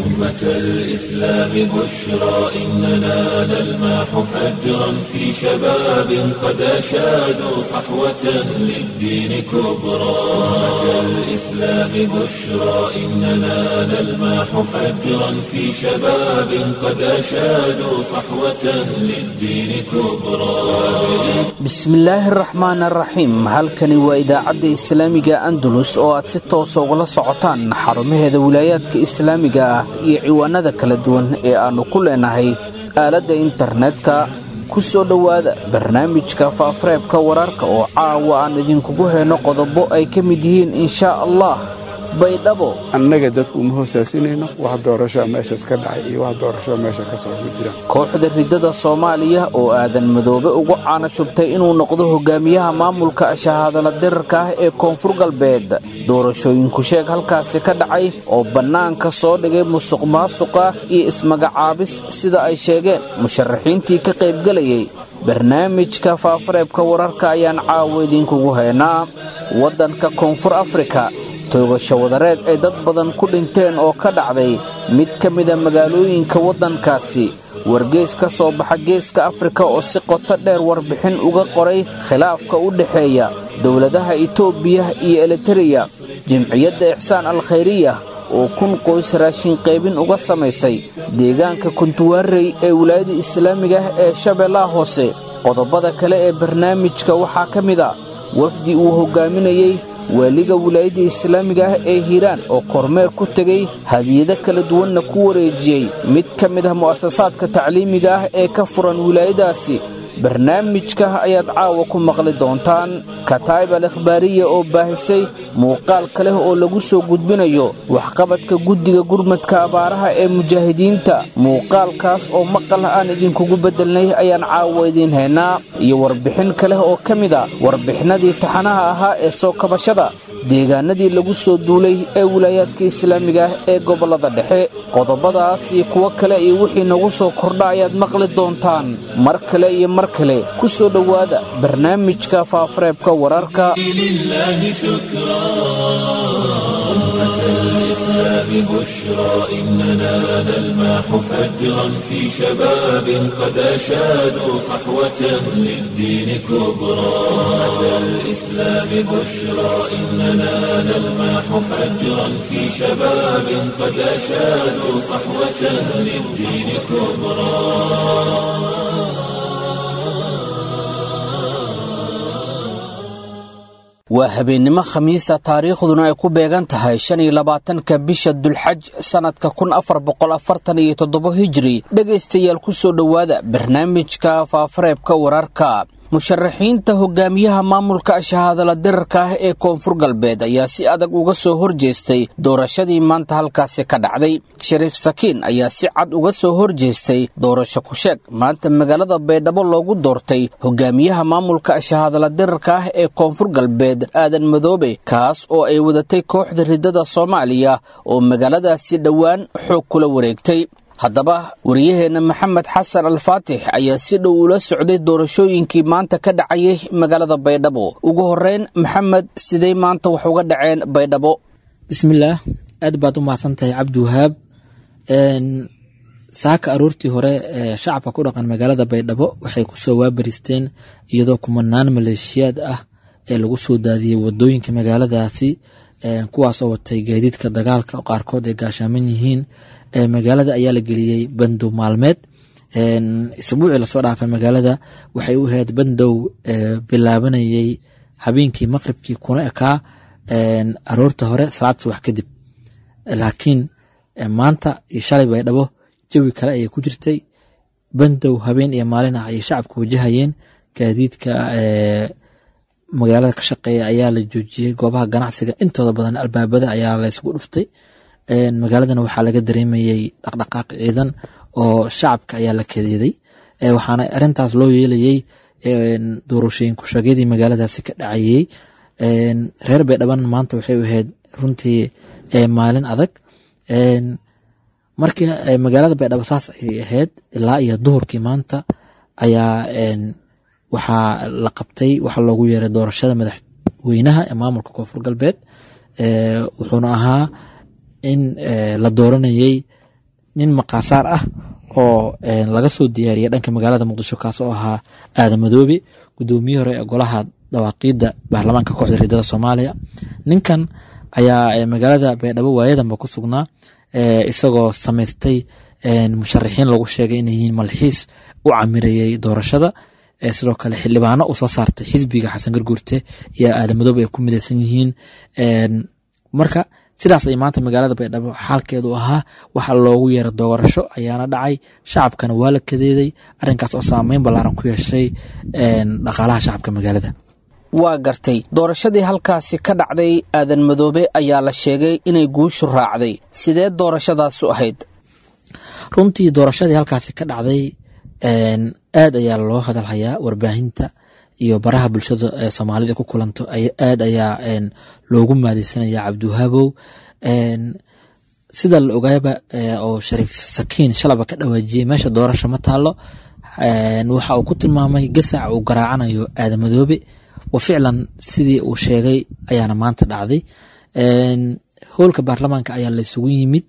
أمة الإسلام بشرى إننا نلمح فجرا في شباب قد أشادوا صحوة للدين كبرى أمة الإسلام بشرى إننا نلمح فجرا في شباب قد أشادوا صحوة للدين كبرى bismillaahi araxmaan araxiim halkani waa idaacadda islaamiga andalus oo aad si toosa ugala socotaan xarumaheeda wilaayaadka islaamiga ah iyo ciwaanada kala duwan ee aannu ku leenahay aaladda internetka ku soo dhowaada barnaamijka faafareebka wararka oo caawa aan idinkugu heyno qodobo ay ka mid yihiin inshaa allah baydhabo annaga dadku uma hoosaasinayno wax doorashoa meeshaas ka dhacay iyo wax doorashoa meesha ka soo ku jiraan kooxda riddada soomaaliya oo aadan madoobe ugu caana shubtay inuu noqdo hogaamiyaha maamulka shahaadala dirarka ah ee koonfur galbeed doorashooyinku sheeg halkaasi ka dhacay oo bannaanka soo dhigay musuq maasuqa iyo ismagacaabis sida ay sheegeen musharaxiintii ka qaybgelayay barnaamijka faafareebka wararka ayaan caawa idinkugu haynaa waddanka koonfur afrika toogasho wadareed ay dad badan ku dhinteen oo ka dhacday mid ka mida magaalooyinka waddankaasi wargeys ka soo baxa geeska afrika oo si qoto dheer warbixin uga qoray khilaafka u dhexeeya dowladaha itoobiya iyo elitereya jimciyadda ixsaan al khayriya oo kun qoys raashin qaybin uga samaysay deegaanka kuntuwaarey ee wilaayada islaamiga ah ee shabeellaha hoose qodobada kale ee barnaamijka waxaa ka mid a wafdi uu hoggaaminayey waaliga wilaayadda islaamiga ah ee hiiraan oo kormeer ku tegey hadiyado kala duwanna ku wareejiyey mid ka mid ah mu'asasaadka tacliimiga ah ee ka furan wilaayadaasi barnaamijka ayaad caawa ku maqli doontaan kataayib al ikhbaariya oo baahisay muuqaal ka leh oo lagu soo gudbinayo waxqabadka guddiga gurmadka abaaraha ee mujaahidiinta muuqaalkaas oo maqal aan idinkugu beddelnay ayaan caawa idiin haynaa iyo warbixin ka leh oo ka mid a warbixinadii taxanaha ahaa ee soo kabashada deegaanadii lagu soo duulay ee wilaayaadka islaamiga ah ee gobollada dhexe qodobadaas iyo kuwo kale iyo wixii nagu soo kordha ayaad maqli doontaan mar kale iyo mar kale ku soo dhowaada barnaamijka faafareebka wararka لله شكرا أمة الإسلام بشرى إننا نلمح فجرا في شباب قد أشادوا صحوة للدين كبرى أمة الإسلام بشرى إننا نلمح فجرا في شباب قد أشادوا صحوة للدين كبرى waa habeennimo khamiisa taariikhduna ay ku beegan tahay shan iyo labaatanka bisha dulxaj sannadka kun afar boqol afartan iyo toddobo hijri dhegaystayaal ku soo dhowaada barnaamijka faafareebka wararka musharaxiinta hogaamiyaha maamulka shahaadala dirarka ah ee koonfur galbeed ayaa si adag uga soo horjeestay doorashadii maanta halkaasi ka dhacday shariif sakiin ayaa si cad uga soo horjeestay doorasho ku-sheeg maanta magaalada baydhabo loogu doortay hogaamiyaha maamulka shahaadala dirarka ah ee koonfur galbeed aadan madoobe kaas oo ay wadatay kooxda riddada soomaaliya oo magaaladaasi dhowaan xoog kula wareegtay haddaba wariyaheenna maxamed xasan alfaatix ayaa si dhow ula socday doorashooyinkii maanta ka dhacayay magaalada baydhabo ugu horeyn maxamed sidey maanta wax uga dhaceen baydhabo bismillaah aad baad u mahadsan tahay cabdiwahaab saaka aroortii hore ee shacabka ku dhaqan magaalada baydhabo waxay kusoo waabaristeen iyadoo kumanaan maleeshiyaad ah ee lagu soo daadiyey wadooyinka magaaladaasi kuwaas oo watay gaadiidka dagaalka qaarkood ay gaashaaman yihiin magaalada ayaa la geliyey bandow maalmeed isbuucii lasoo dhaafay magaalada waxay u ahayd bandow bilaabanayey habeenkii maqribkii kuna ekaa aroorta hore salaad subax kadib laakiin maanta iyo shalay baydhabo jawi kale ayay ku jirtay bandow habeen iyo maalin ah ayay shacabka wajahayeen gaadiidka magaalada ka shaqeeya ayaa la joojiyey goobaha ganacsiga intooda badan albaabada ayaa laysugu dhuftay magaaladana waxaa laga dareemayey dhaqdhaqaaq ciidan oo shacabka ayaa la kadeeday waxaana arintaas loo yeelayey doorashooyin kushagyadii magaaladaasi ka dhacayey reer baydhaban maanta waxay ahayd runtii maalin adag markii magaalada baydhabo saas ay ahayd ilaa iyo duhurkii maanta ayaa waxaa la qabtay waxaa loogu yeeray doorashada madaxweynaha ee maamulka koonfur galbeed wuxuuna ahaa in la dooranayey nin maqaasaar ah oo laga soo diyaariyay dhanka magaalada muqdisho kaas oo ahaa aadan madoobe gudoomiyihii hore ee golaha dawaaqiidda baarlamaanka kooxda riidada soomaaliya ninkan ayaa magaalada baydhabo waayadanba ku sugnaa isagoo samaystay musharaxiin lagu sheegay inay yihiin malxiis u camirayay doorashada sidoo kale xildhibaano uu soo saartay xisbiga xasan garguurte iyo aadan madoobe ay ku midaysan yihiin marka sidaas ay maanta magaalada baydhabo xaalkeedu ahaa waxa loogu yeera doorasho ayaana dhacay shacabkana waa la kadeeday arrinkaas oo saameyn ballaaran ku yeeshay dhaqaalaha shacabka magaalada waa gartay doorashadii halkaasi ka dhacday aadan madoobe ayaa la sheegay inay guushu raacday sidee doorashadaasu ahayd runtii doorashadii halkaasi ka dhacday aad ayaa loo hadalhayaa warbaahinta iyo baraha bulshada ee soomaalida ku kulanto aad ayaa loogu maadeysanaya cabdiwahaabow sida la ogaaba oo shariif sakiin shalaba ka dhawaajiyey meesha doorasho ma taalo waxa uu ku tilmaamay gasac uu garaacanayo aadamadoobe wa ficlan sidii uu sheegay ayaana maanta dhacday howlka baarlamaanka ayaa la isugu yimid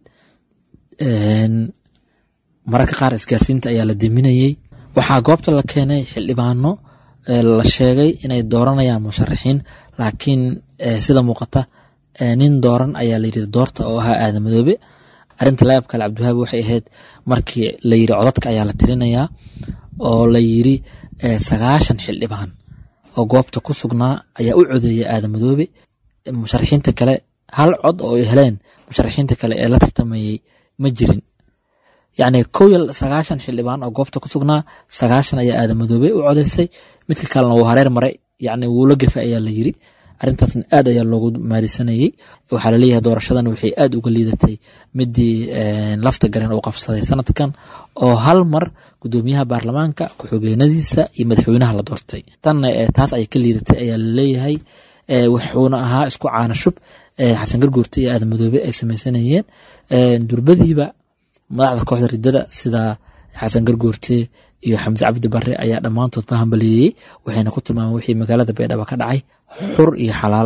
mararka qaar isgaarsiinta ayaa la deminayey waxaa goobta la keenay xildhibaano la sheegay inay dooranayaan musharaxiin laakiin sida muuqata nin dooran ayaa layiri doorta oo ahaa aadan madoobe arinta layaab kale cabdiwahaabi waxay ahayd markii la yiri codadka ayaa la tirinayaa oo la yiri sagaashan xildhibaan oo goobta ku sugnaa ayaa u codeeyay aadan madoobe musharaxiinta kale hal cod oo ay heleen musharaxiinta kale ee la tartamayey ma jirin yacni kow iyo sagaashan xildhibaan oo goobta ku sugnaa sagaashan ayaa aadan madoobe u codeysay midka kalena wuu hareer maray yacni wuu la gefay ayaa la yiri arrintaasna aad ayaa loogu maadisanayey waxaa laleeyahay doorashadan waxay aad uga liidatay midii lafta garen uu qabsaday sanadkan oo hal mar gudoomiyaha baarlamaanka ku-xigeenadiisa iyo madaxweynaha la doortay tanna taas ay ka liidatay ayaa laleeyahay wuxuuna ahaa isku caana shub xasan garguurta iyo aadan madoobe ay sameysanayeen durbadiiba madaxda kooxda ridada sida xasan garguurte iyo xamse cabdi bare ayaa dhammaantood ba hambaliyeeyey waxayna ku tilmaameen wixii magaalada baydhabo ka dhacay xur iyo xalaal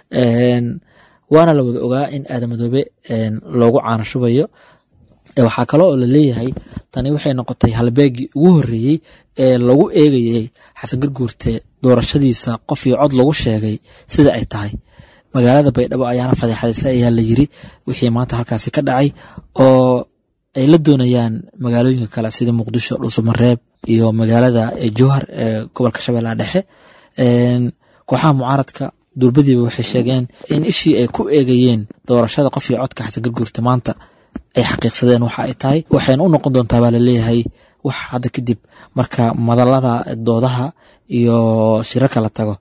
waana la wada ogaa in aadan madoobe loogu caana shubayo waxaa kale oo laleeyahay tani waxay noqotay halbeegii ugu horeeyey ee lagu eegayey xasan garguurte doorashadiisa qof iyo cod lagu sheegay sida ay tahay magaalada baydhabo ayaana fadeexadaysa ayaa la yiri wixii maanta halkaasi ka dhacay oo ay la doonayaan magaalooyinka kale sida muqdisho dhuusamareeb iyo magaalada jowhar ee gobolka shabeellaha dhexe kooxaha mucaaradka durbadiiba waxay sheegeen in ishii ay ku eegayeen doorashada qof iyo codka xasan garguurta maanta ay xaqiiqsadeen waxa ay tahay waxayna u noqon doontaa baa laleeyahay wax hadda kadib marka madalada doodaha iyo shirarka la tago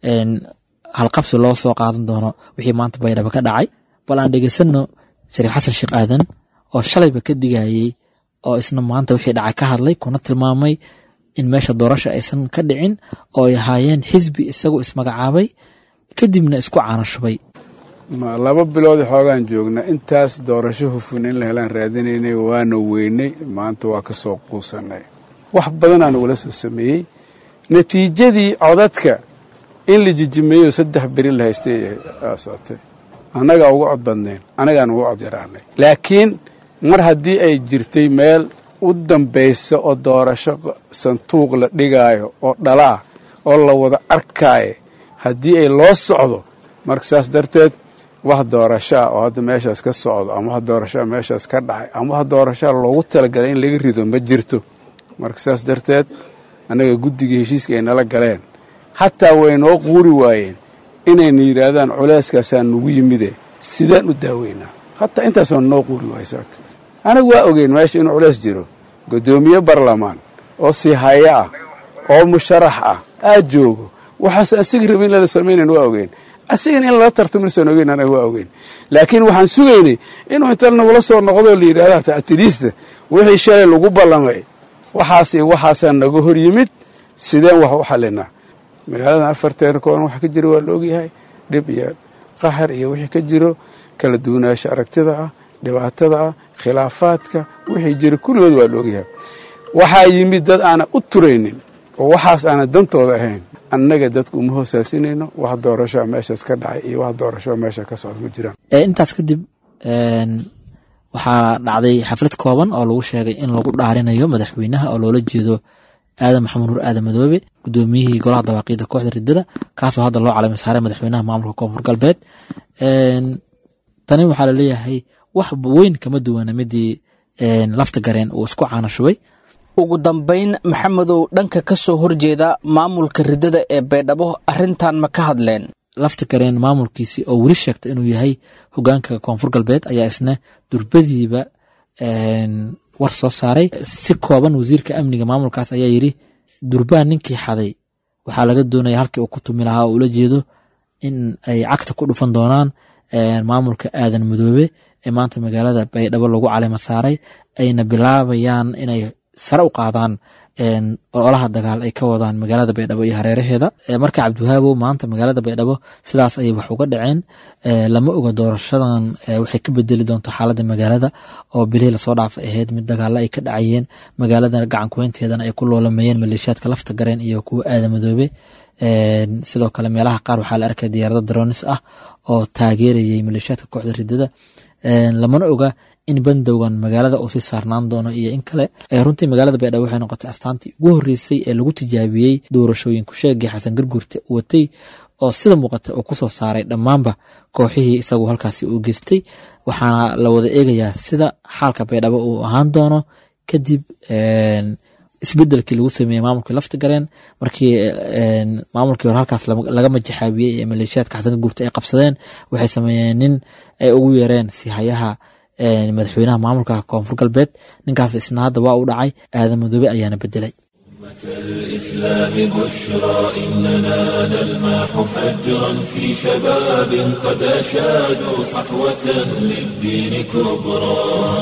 halqabsi loo soo qaadan doono wixii maanta baydhabo ka dhacay bal aan dhegeysano shariif xasan sheekh aadan oo shalayba ka digayey oo isna maanta wixii dhacay ka hadlay kuna tilmaamay in meesha doorasha aysan ka dhicin oo ay ahaayeen xisbi isagu ismagacaabay kadibna isku caana shubay laba bilood xoogaan joogna intaas doorasho hufun in la helaan raadinaynay waana weynay maanta waa ka soo quusanay wax badanaa nagula soo sameeyey natiijadii codadka in la jijimeeyo saddex beri la haystay socotay annagaa uga cod badnayn annagaan uga cod yaraanay laakiin mar haddii ay jirtay meel u dambaysa oo doorasho sanduuq la dhigaayo oo dhalaa oo la wada arkaayo haddii ay loo socdo marka saas darteed wax doorashaa oo hadda meeshaas ka socdo ama wax doorashaa meeshaas ka dhacay ama wax doorashaa loogu talagalay in laga rido ma jirto marka saas darteed annaga guddiga heshiiska ay nala galeen xataa way noo quuri waayeen inayna yidhaahdaan culeyskaasaa nugu yimide sidaan u daaweynaa hataa intaas waa noo quuri waayey saaka anagu waa ogeyn meesha inuu culeys jiro guddoomiye barlamaan oo siihaya ah oo musharax ah aad joogo waxaas asiga rabin in lala samaynayn waa ogeyn asigana in lala tartamaysan ogeyn anaga waa ogeyn laakiin waxaan sugaynay inuu inta nagula soo noqdoo la yidhahda ta'tiliista wixii shalay lagu ballamay waxaas iyo waxaasaa naga hor yimid sideen wax u xallinaa magaaladan afarteena kooban wax ka jira waa la ogyahay dhib iyo qaxar iyo wixii ka jiro kala duwanaansho aragtida ah dhibaatada ah khilaafaadka wixii jira kulligood waa la ogyahay waxaa yimid dad aanan u turaynin oo waxaas aanan dantooda ahayn annaga dadku uma hoosaasinayno wax doorashoa meeshaas ka dhacay iyo wax doorashoa meesha ka socda ma jiraan intaas kadib waxaa dhacday xaflad kooban oo lagu sheegay in lagu dhaarinayo madaxweynaha oo loola jeedo aadan maxamed nuur aadan madoobe gudoomiyihii golaha dawaaqiida kooxda ridada kaasoo hadda loo calamay saaray madaxweynaha maamulka koonfur galbeed tani waxaa laleeyahay wax weyn kama duwana midii lafta gareen uu isku caana shubay ugu dambayn maxamedow dhanka ka soo horjeeda maamulka ridada ee baydhabo arrintan ma ka hadleen lafta gareen maamulkiisii oo weli sheegta inuu yahay hogaanka koonfur galbeed ayaa isna durbadiiba war soo saaray si kooban wasiirka amniga maamulkaas ayaa yidhi durbaan ninkii xaday waxaa laga doonaya halkii uu ku tumi lahaa oo ula jeedo in ay cagta ku dhufan doonaan maamulka aadan madoobe ee maanta magaalada baydhabo lagu calima saaray ayna bilaabayaan inay sare u qaadaan ololaha dagaal ay ka wadaan magaalada baydhabo iyo hareeraheeda marka cabdiwahaabow maanta magaalada baydhabo sidaas ayay wax uga dhaceen lama oga doorashadan waxay ka bedeli doonto xaaladda magaalada oo bilihii lasoo dhaafay ahayd mid dagaalo ay ka dhacayeen magaalada gacankuweynteedana ay ku loolameeyeen maleeshiyaadka lafta gareen iyo kuwa aada madoobe sidoo kale meelaha qaar waxaa la arkay diyaarado dronis ah oo taageerayay maleeshiyaadka kooxda ridada lamana oga in bandowgan magaalada uu sii saarnaan doono iyo in kale runtii magaalada baydhabo waxay noqotay astaantii ugu horreysay ee lagu tijaabiyey doorashooyinku sheegii xasan garguurte watay oo sida muuqata uu kusoo saaray dhammaanba kooxihii isagu halkaasi uu geystay waxaana la wada eegayaa sida xaalka baydhabo uu ahaan doono kadib isbedelkii lagu sameeyey maamulkii lafta gareen markii maamulkii hore halkaas laga majaxaabiyey ee maleeshiyaadka xasan garguurte ay qabsadeen waxay sameeyeen nin ay ugu yeereen sihayaha madaxweynaha maamulka koonfur galbeed ninkaas isna hadda waa u dhacay aadan madoobe ayaana bedelay الإسلام بشرى إننا نلمح فجرا في شباب قد أشادوا صحوة للدين كبرى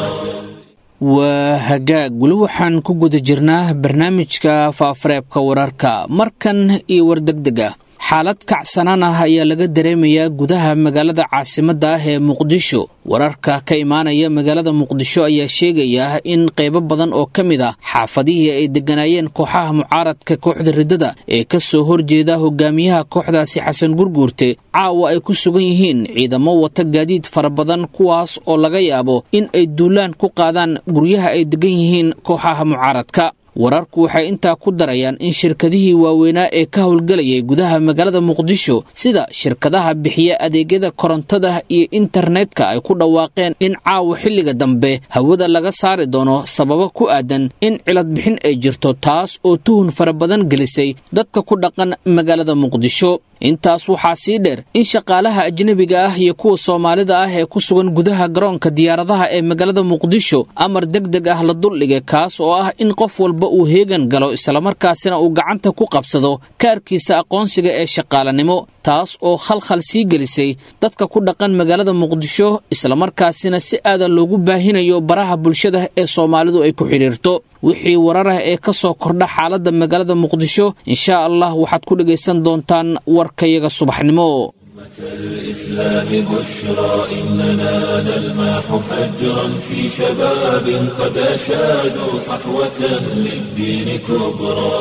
waa hagaag weli waxaan ku guda jirnaa barnaamijka faafareebka wararka markan iyo wardegdeg ah xaalad kacsanaan ah ayaa laga dareemayaa gudaha magaalada caasimadda ah ee muqdisho wararka ka imaanaya magaalada muqdisho ayaa sheegaya in qaybo badan oo ka mid ah xaafadihii ay degganaayeen kooxaha mucaaradka kooxda riddada ee ka soo horjeeda hogaamiyaha kooxdaasi xasan gurguurte caawa ay ku sugan yihiin ciidamo wata gaadiid fara badan kuwaas oo laga yaabo in ay duulaan ku qaadaan guryaha ay deggan yihiin kooxaha mucaaradka wararku waxay intaa ku darayaan in shirkadihii waaweynaa ee ka howlgelayay gudaha magaalada muqdisho sida shirkadaha bixiya adeegyada korontada iyo internetka ay ku dhawaaqeen in caawa xilliga dambe hawada laga saari doono sababo ku aadan in cilad bixin ay jirto taas oo tuhun fara badan gelisay dadka ku dhaqan magaalada muqdisho intaas waxaa sii dheer in shaqaalaha ajnebiga ah iyo kuwa soomaalida ah ee ku sugan gudaha garoonka diyaaradaha ee magaalada muqdisho amar deg deg ah la duldhigay kaas oo ah in qof walba uu heegan galo islamarkaasina uu gacanta ku qabsado kaarkiisa aqoonsiga ee shaqaalanimo taas oo khalkhal sii gelisay dadka ku dhaqan magaalada muqdisho islamarkaasina si aadan loogu baahinayo baraha bulshada ee soomaalidu ay ku xidhiirto wixii warar ah ee ka soo kordha xaaladda magaalada muqdisho inshaa allah waxaad ku dhegaysan doontaan warkayaga subaxnimo الإسلام بشرى إننا نلمح فجرا في شباب قد أشادوا صحوة للدين كبرى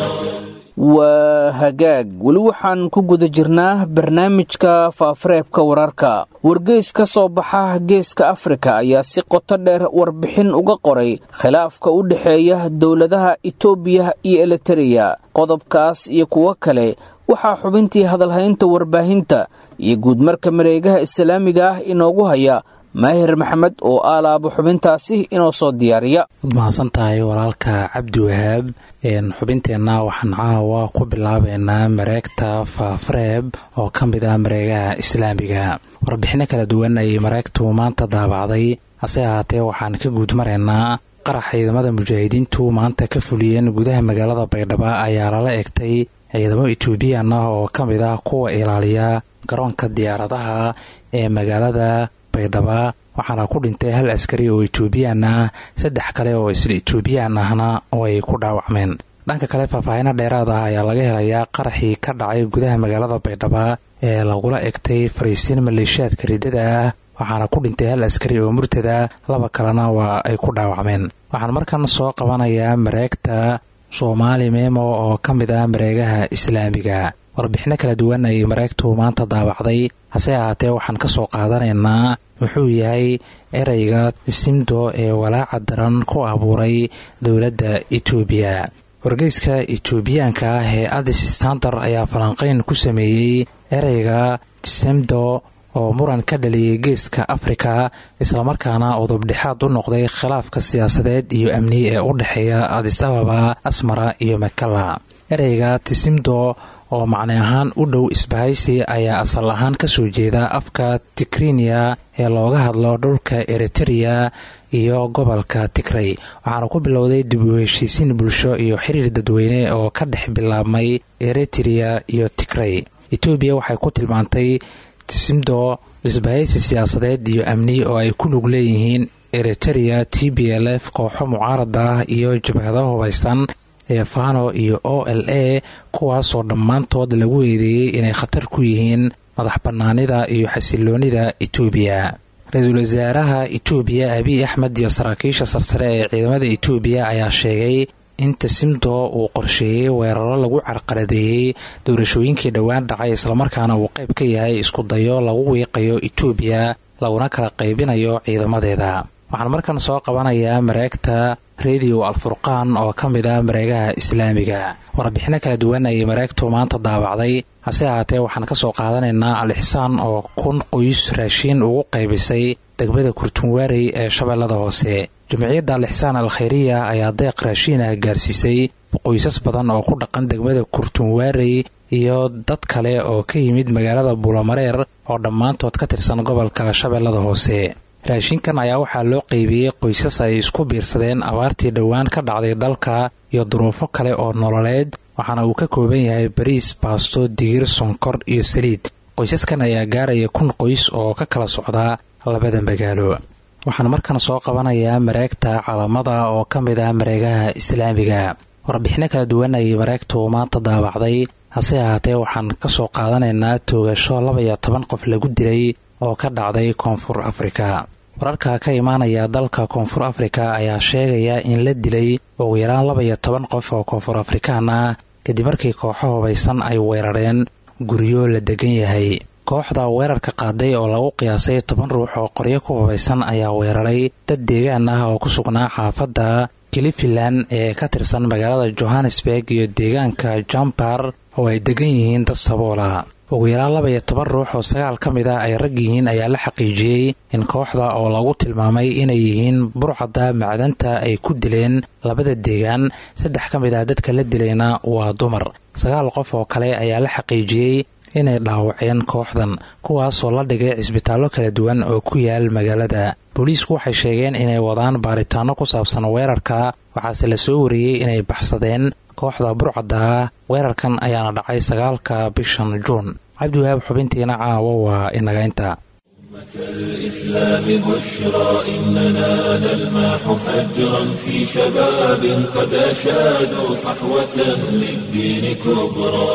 waa hagaag weli waxaan ku guda jirnaa barnaamijka faafareebka wararka wargeys ka soo baxa geeska afrika ayaa si qoto dheer warbixin uga qoray khilaafka u dhexeeya dowladaha itoobiya iyo elitereya qodobkaas iyo kuwo kale waxaa xubintii hadalhaynta warbaahinta iyo guudmarka mareegaha islaamiga ah inoogu haya maahir maxamed oo aalaaba xubintaasi inoo soo diyaariya mahadsan tahay walaalka cabdi wahaab xubinteenna waxaan caawa ku bilaabeynaa mareegta faafareeb oo ka mid ah mareegaha islaamiga warbixinno kala duwan ayay mareegtu maanta daabacday hase ahaatee waxaan ka guud maraynaa qarax ciidamada mujaahidiintu maanta ka fuliyeen gudaha magaalada baydhabo ayaa lala egtay ciidamo etoobiyan ah oo ka mid ah kuwa ilaaliya garoonka diyaaradaha ee magaalada baydhaba waxaana ku dhintay hal askari oo etoobiyaan ah saddex kale oo isla etoobiyaan ahna oo ay ku dhaawacmeen dhanka kale faahfaahino dheeraad ah ayaa laga helayaa qaraxii ka dhacay gudaha magaalada baydhaba ee lagula egtay fariisiin maleeshiyaadka riddada ah waxaana ku dhintay hal askari oo murtada laba kalena waa ay ku dhaawacmeen waxaan markan soo qabanayaa mareegta soomaali memo oo ka mid ah mareegaha islaamiga warbixino kala duwan ayay mareegtu maanta daabacday hase ahaatee waxaan ka soo qaadanaynaa wuxuu yahay ereyga simdo ee walaaca daran ku abuuray dowladda etoobiya wargeyska etoobiyaanka ah ee adis standar ayaa falanqayn ku sameeyey ereyga simdo oo muran ka dhaliyay geeska afrika islamarkaana udubdhexaad u noqday khilaafka siyaasadeed iyo amni ee u dhexeeya adis ababa asmara iyo makala ereyga tisimdo oo macne ahaan u dhow isbahaysi ayaa asal ahaan ka soo jeeda afka tigriniya ee looga hadlo dhulka eritereya iyo gobolka tigray waxaana ku bilowday dib u heshiisiin bulsho iyo xiriir dadweyne oo ka dhex bilaabmay eritereya iyo tigray etoobiya waxay ku tilmaantay tisimdo isbahaysi siyaasadeed iyo amni oo ay ku lug leeyihiin eritereya t b l f kooxo mucaarada ah iyo jabhado hubaysan ee fano iyo o l a kuwaasoo dhammaantood lagu eedeeyey inay khatar ku yihiin madax bannaanida iyo xasiloonida etoobiya ra-iisul wasaaraha etoobiya abiy axmed iyo saraakiisha sarsare ee ciidamada etoobiya ayaa sheegay in tasimdo uu qorsheeyey weeraro lagu carqaladeeyey doorashooyinkii dhowaan dhacay islamarkaana uu qayb ka yahay isku dayo lagu wiiqayo etoobiya laguna kala qaybinayo ciidamadeeda waxaan markan soo qabanayaa mareegta rediyo alfurqaan oo ka mid ah mareegaha islaamiga warbixino kala duwan ayay mareegtu maanta daabacday hase ahaatee waxaan ka soo qaadanaynaa al-ixsaan oo kun qoys raashiin ugu qaybisay degmada kurtunwaarey ee shabeellada hoose jumciyadda al-ixsaan al khayriya ayaa deeq raashiin ah gaarsiisay qoysas badan oo ku dhaqan degmada kurtunwaarey iyo dad kale oo ka yimid magaalada buulamareer oo dhammaantood ka tirsan gobolka shabeellada hoose raashinkan ayaa waxaa loo qaybiyey qoysas ay isku biirsadeen abaartii dhowaan ka dhacday dalka iyo duruufo kale oo nololeed waxaana uu ka kooban yahay bariis baasto digir sonkor iyo saliid qoysaskan ayaa gaaraya kun qoys oo ka kala socdaa labada magaalo waxaan markan soo qabanayaa mareegta calamada oo ka mid ah mareegaha islaamiga warbixino kala duwan ayay mareegtu maanta daabacday hase ahaatee waxaan ka soo qaadanaynaa toogasho laba iyo toban qof lagu dilay oo ka dhacday koonfur afrika wararka ka imaanaya dalka koonfur afrika ayaa sheegaya in la dilay ugu yaraan laba iyo toban qof oo koonfur afrikaan ah kadib markii kooxo hubaysan ay weerareen guryo la degan yahay kooxda weerarka qaaday oo lagu qiyaasay toban ruux oo qoryo ku hubaysan ayaa weeraray dad deegaan ah oo ku sugnaa xaafadda kilifilan ee ka tirsan magaalada johannesburg iyo deegaanka jambar oo ay degan yihiin dad saboola ugu yaraan laba iyo toban ruux oo sagaal ka mid ah ay rag yihiin ayaa la xaqiijiyey in kooxda oo lagu tilmaamay inay yihiin burcadda macdanta ay ku dileen labada deegaan saddex ka mid ah dadka la dilayna waa dumar sagaal qof oo kale ayaa la xaqiijiyey inay dhaawaceen kooxdan kuwaasoo la dhigay cisbitaallo kala duwan oo ku yaal magaalada booliisku waxay sheegeen inay wadaan baaritaanno ku saabsan weerarka waxaase la soo wariyey inay baxsadeen kooxda burcadda ah weerarkan ayaana dhacay sagaalka bishan juun cabdiwahaab xubintiina caawa waa inaga inta الإسلام بشرى إننا نلمح فجرا في شباب قد أشادوا صحوة للدين كبرى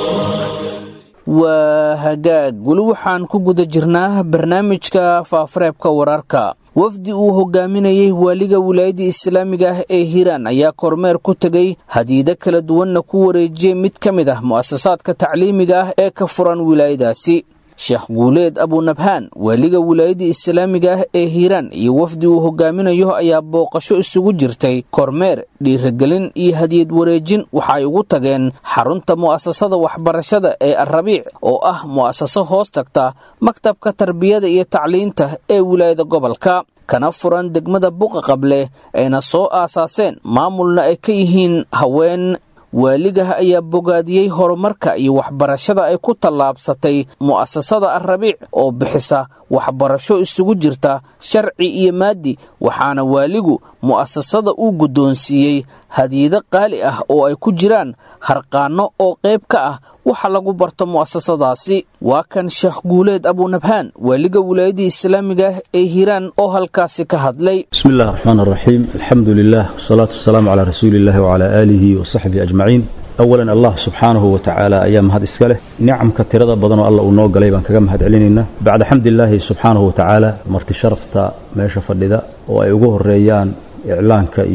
waa hagaag weli waxaan ku guda jirnaa barnaamijka faafareebka wararka wafdi uu hogaaminayey waaliga wilaayadda islaamiga ah ee hiiraan ayaa kormeer ku tegey hadiido kala duwanna ku wareejiyey mid ka mid ah mu'asasaadka tacliimiga ah ee ka furan wilaayadaasi sheekh guuleed abunabhaan waaliga wilaayadda islaamiga ah ee hiiraan iyo wafdi uu hogaaminayo ayaa booqasho isugu jirtay kormeer dhiiragelin iyo hadiyad wareejin waxa ay ugu tageen xarunta mu'asasada waxbarashada ee alrabiic oo ah mu'asaso hoos tagta maktabka tarbiyada iyo tacliinta ee wilaayada gobolka kana furan degmada buqa qable ayna soo aasaaseen maamulna ay ka yihiin haween waaligaha ayaa bogaadiyey horumarka iyo waxbarashada ay ku tallaabsatay mu'asasada alrabiic oo bixisa waxbarasho isugu jirta sharci iyo maadi waxaana waaligu mu'asasada uu guddoonsiiyey hadiido qaali ah oo ay ku jiraan harqaanno oo qayb ka ah waxa lagu barto mu'asasadaasi waa kan sheekh guuleed abunabhaan waaliga wilaayadii islaamiga ah ee hiiraan oo halkaasi ka hadlay bismi illahi raxmaan araxiim alxamdu lilah wasalaatu wasalaamu calaa rasuuli illahi wacalaa aalihi wa saxbihi ajmaciin awalan allah subxaanahu wa tacaala ayaa mahad iska leh nicamka tirada badanoo alla uu noo galay baan kaga mahad celinaynaa bacda xamdilaahi subxaanahu wa tacaala marti sharafta meesha fadhida oo ay ugu horeeyaan iclaanka iyo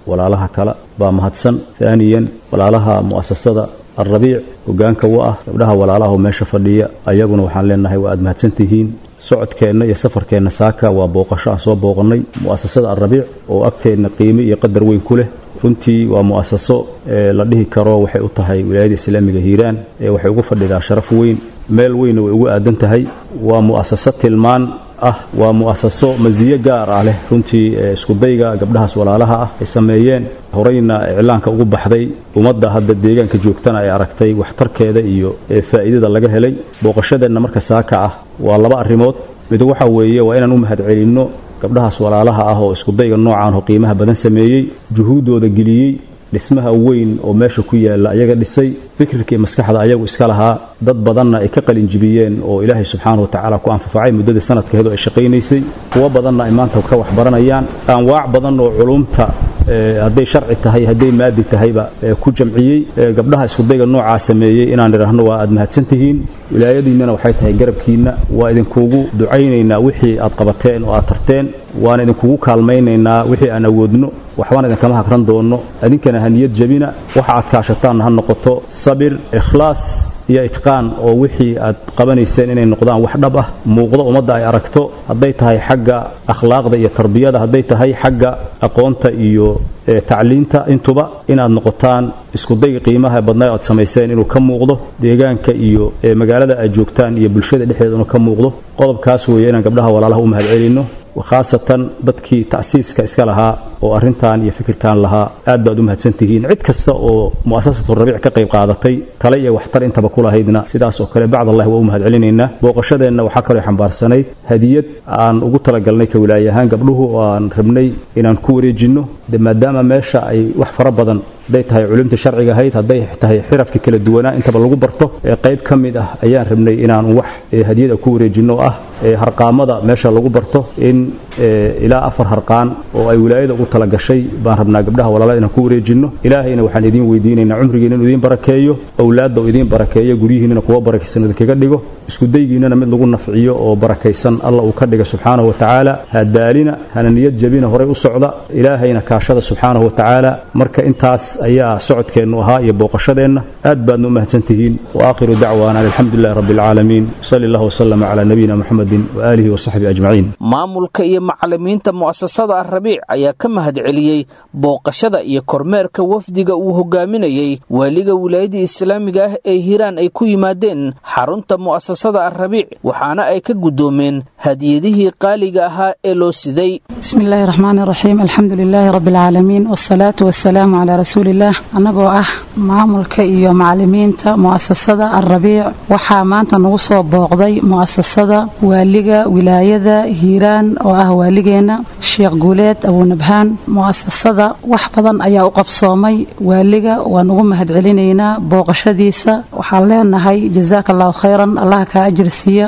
walaalaha kale baa mahadsan haaniyan walaalaha mu'asasada alrabiic hogaanka u ah gabdhaha walaalaha oo meesha fadhiya ayaguna waxaan leenahay waa aad mahadsantihiin socodkeenna iyo safarkeenna saaka waa booqasho aan soo booqannay mu'asasada alrabiic oo agteenna qiime iyo qadar weyn ku leh runtii waa mu'asaso la dhihi karo waxay u tahay wilaayada islaamiga hiiraan ee waxay ugu fadhidaa sharaf weyn meel weynna way ugu aadan tahay waa mu'asaso tilmaan ah waa mu'asaso masiyo gaar ah leh runtii iskudayga gabdhahaas walaalaha ah ay sameeyeen horeyna iclaanka ugu baxday ummadda hadda deegaanka joogtana ay aragtay waxtarkeeda iyo faa'iidada laga helay booqashadeenna marka saaka ah waa laba arrimood mid waxa weeye waa inaan u mahadcelinno gabdhahaas walaalaha ah oo iskudayga noocaan oo qiimaha badan sameeyey juhuuddooda geliyey dhismaha weyn oo meesha ku yaalla ayaga dhisay fikirka iyo maskaxda ayagu iska lahaa dad badanna ay ka qalinjibiyeen oo ilaahay subxaanahu watacaala ku anfafacay muddadii sanadkeedu ay shaqaynaysay kuwo badanna ay maanta ka waxbaranayaan anwaac badan oo culumta hadday sharci tahay hadday maadi tahayba ku jamciyey gabdhaha iskudayga noocaa sameeyey inaan idhaahno waa aad mahadsantihiin wilaayadiinnana waxay tahay garabkiinna waa idinkugu ducaynaynaa wixii aad qabateen oo aad tarteen waan idinkugu kaalmaynaynaa wixii aan awoodno waxbaan idinkama hagran doonno idinkana ha niyad jabina waxa aad kaashataanna ha noqoto sabir ikhlaas iyo itqaan oo wixii aad qabanayseen inay noqdaan wax dhab ah muuqdo ummadda ay aragto hadday tahay xagga akhlaaqda iyo tarbiyada hadday tahay xagga aqoonta iyo tacliinta intuba inaad noqotaan iskudayga qiimaha badnaa aad samayseen inuu ka muuqdo deegaanka iyo magaalada aad joogtaan iyo bulshada dhexdeeda inuu ka muuqdo qodobkaas weeye inaan gabdhaha walaalaha u mahadcelinno khaasatan dadkii tacsiiska iska lahaa oo arrintan iyo fikirkan lahaa aad baad u mahadsantihiin cid kasta oo mu'asasatu rabiic ka qayb qaadatay tale iyo waxtar intaba ku lahaydna sidaas oo kale bacdallahi waa u mahadcelinaynaa booqashadeenna waxaa kaloo xambaarsanayd hadiyad aan ugu talagalnay ka wilaayahaan gabdhuhu oo aan rabnay inaan ku wareejinno de maadaama meesha ay wax fara badan hadday tahay culumta sharciga ahayd hadday tahay xirafka kala duwanaa intaba lagu barto ee qayb ka mid ah ayaan rabnay inaan wax hadiyada ku wareejinno oo ah harqaamada meesha lagu barto in ilaa afar harqaan oo ay wilaayada ugu talagashay baan rabnaa gabdhaha walaalada inaan ku wareejinno ilaahayna waxaan idiin weydiinaynaa cumrigiina inuu idiin barakeeyo owlaadda uu idiin barakeeyo guryihiinnana kuwa barakaysan idinkaga dhigo iskudaygiinnana mid lagu nafciyo oo barakaysan alla uu ka dhiga subxaanahu watacaala hadaalina hana niyad jabina horay u socda ilaahayna kaashada subxaanahu watacaala marka intaas ayaa socodkeennu ahaa iyo booqashadeenna aad baadna u mahadsantihiin wa aakhiru dacwaana an alxamdu lilahi rabbi alcaalamiin sali allah wasalama calaa nabiyina muxamedin waaalihi wasaxbihi ajmaciin maamulka iyo macalimiinta mu'asasada alrabiic ayaa ka mahad celiyey booqashada iyo kormeerka wafdiga uu hogaaminayey waaliga wilaayada islaamiga ah ee hiiraan ay ku yimaadeen xarunta mu'asasada alrabiic waxaana ay ka guddoomeen hadiyadihii qaaliga ahaa ee loo siday bismi illaahi raxmaani raxiim alxamdu lilaahi rabbi alcaalamiin wasalaatu wasalaamu calaa rasuuliillaah annagoo ah maamulka iyo macalimiinta mu'asasada alrabiic waxaa maanta nagu soo booqday mu'asasada waaliga wilaayada hiiraan oo ah waaligeenna sheekh guuleed abuunabhaan mu'asasada wax badan ayaa u qabsoomay waaliga waan ugu mahadcelinaynaa booqashadiisa waxaan leenahay jazaaka allahu khayran allaha kaa ajirsiiya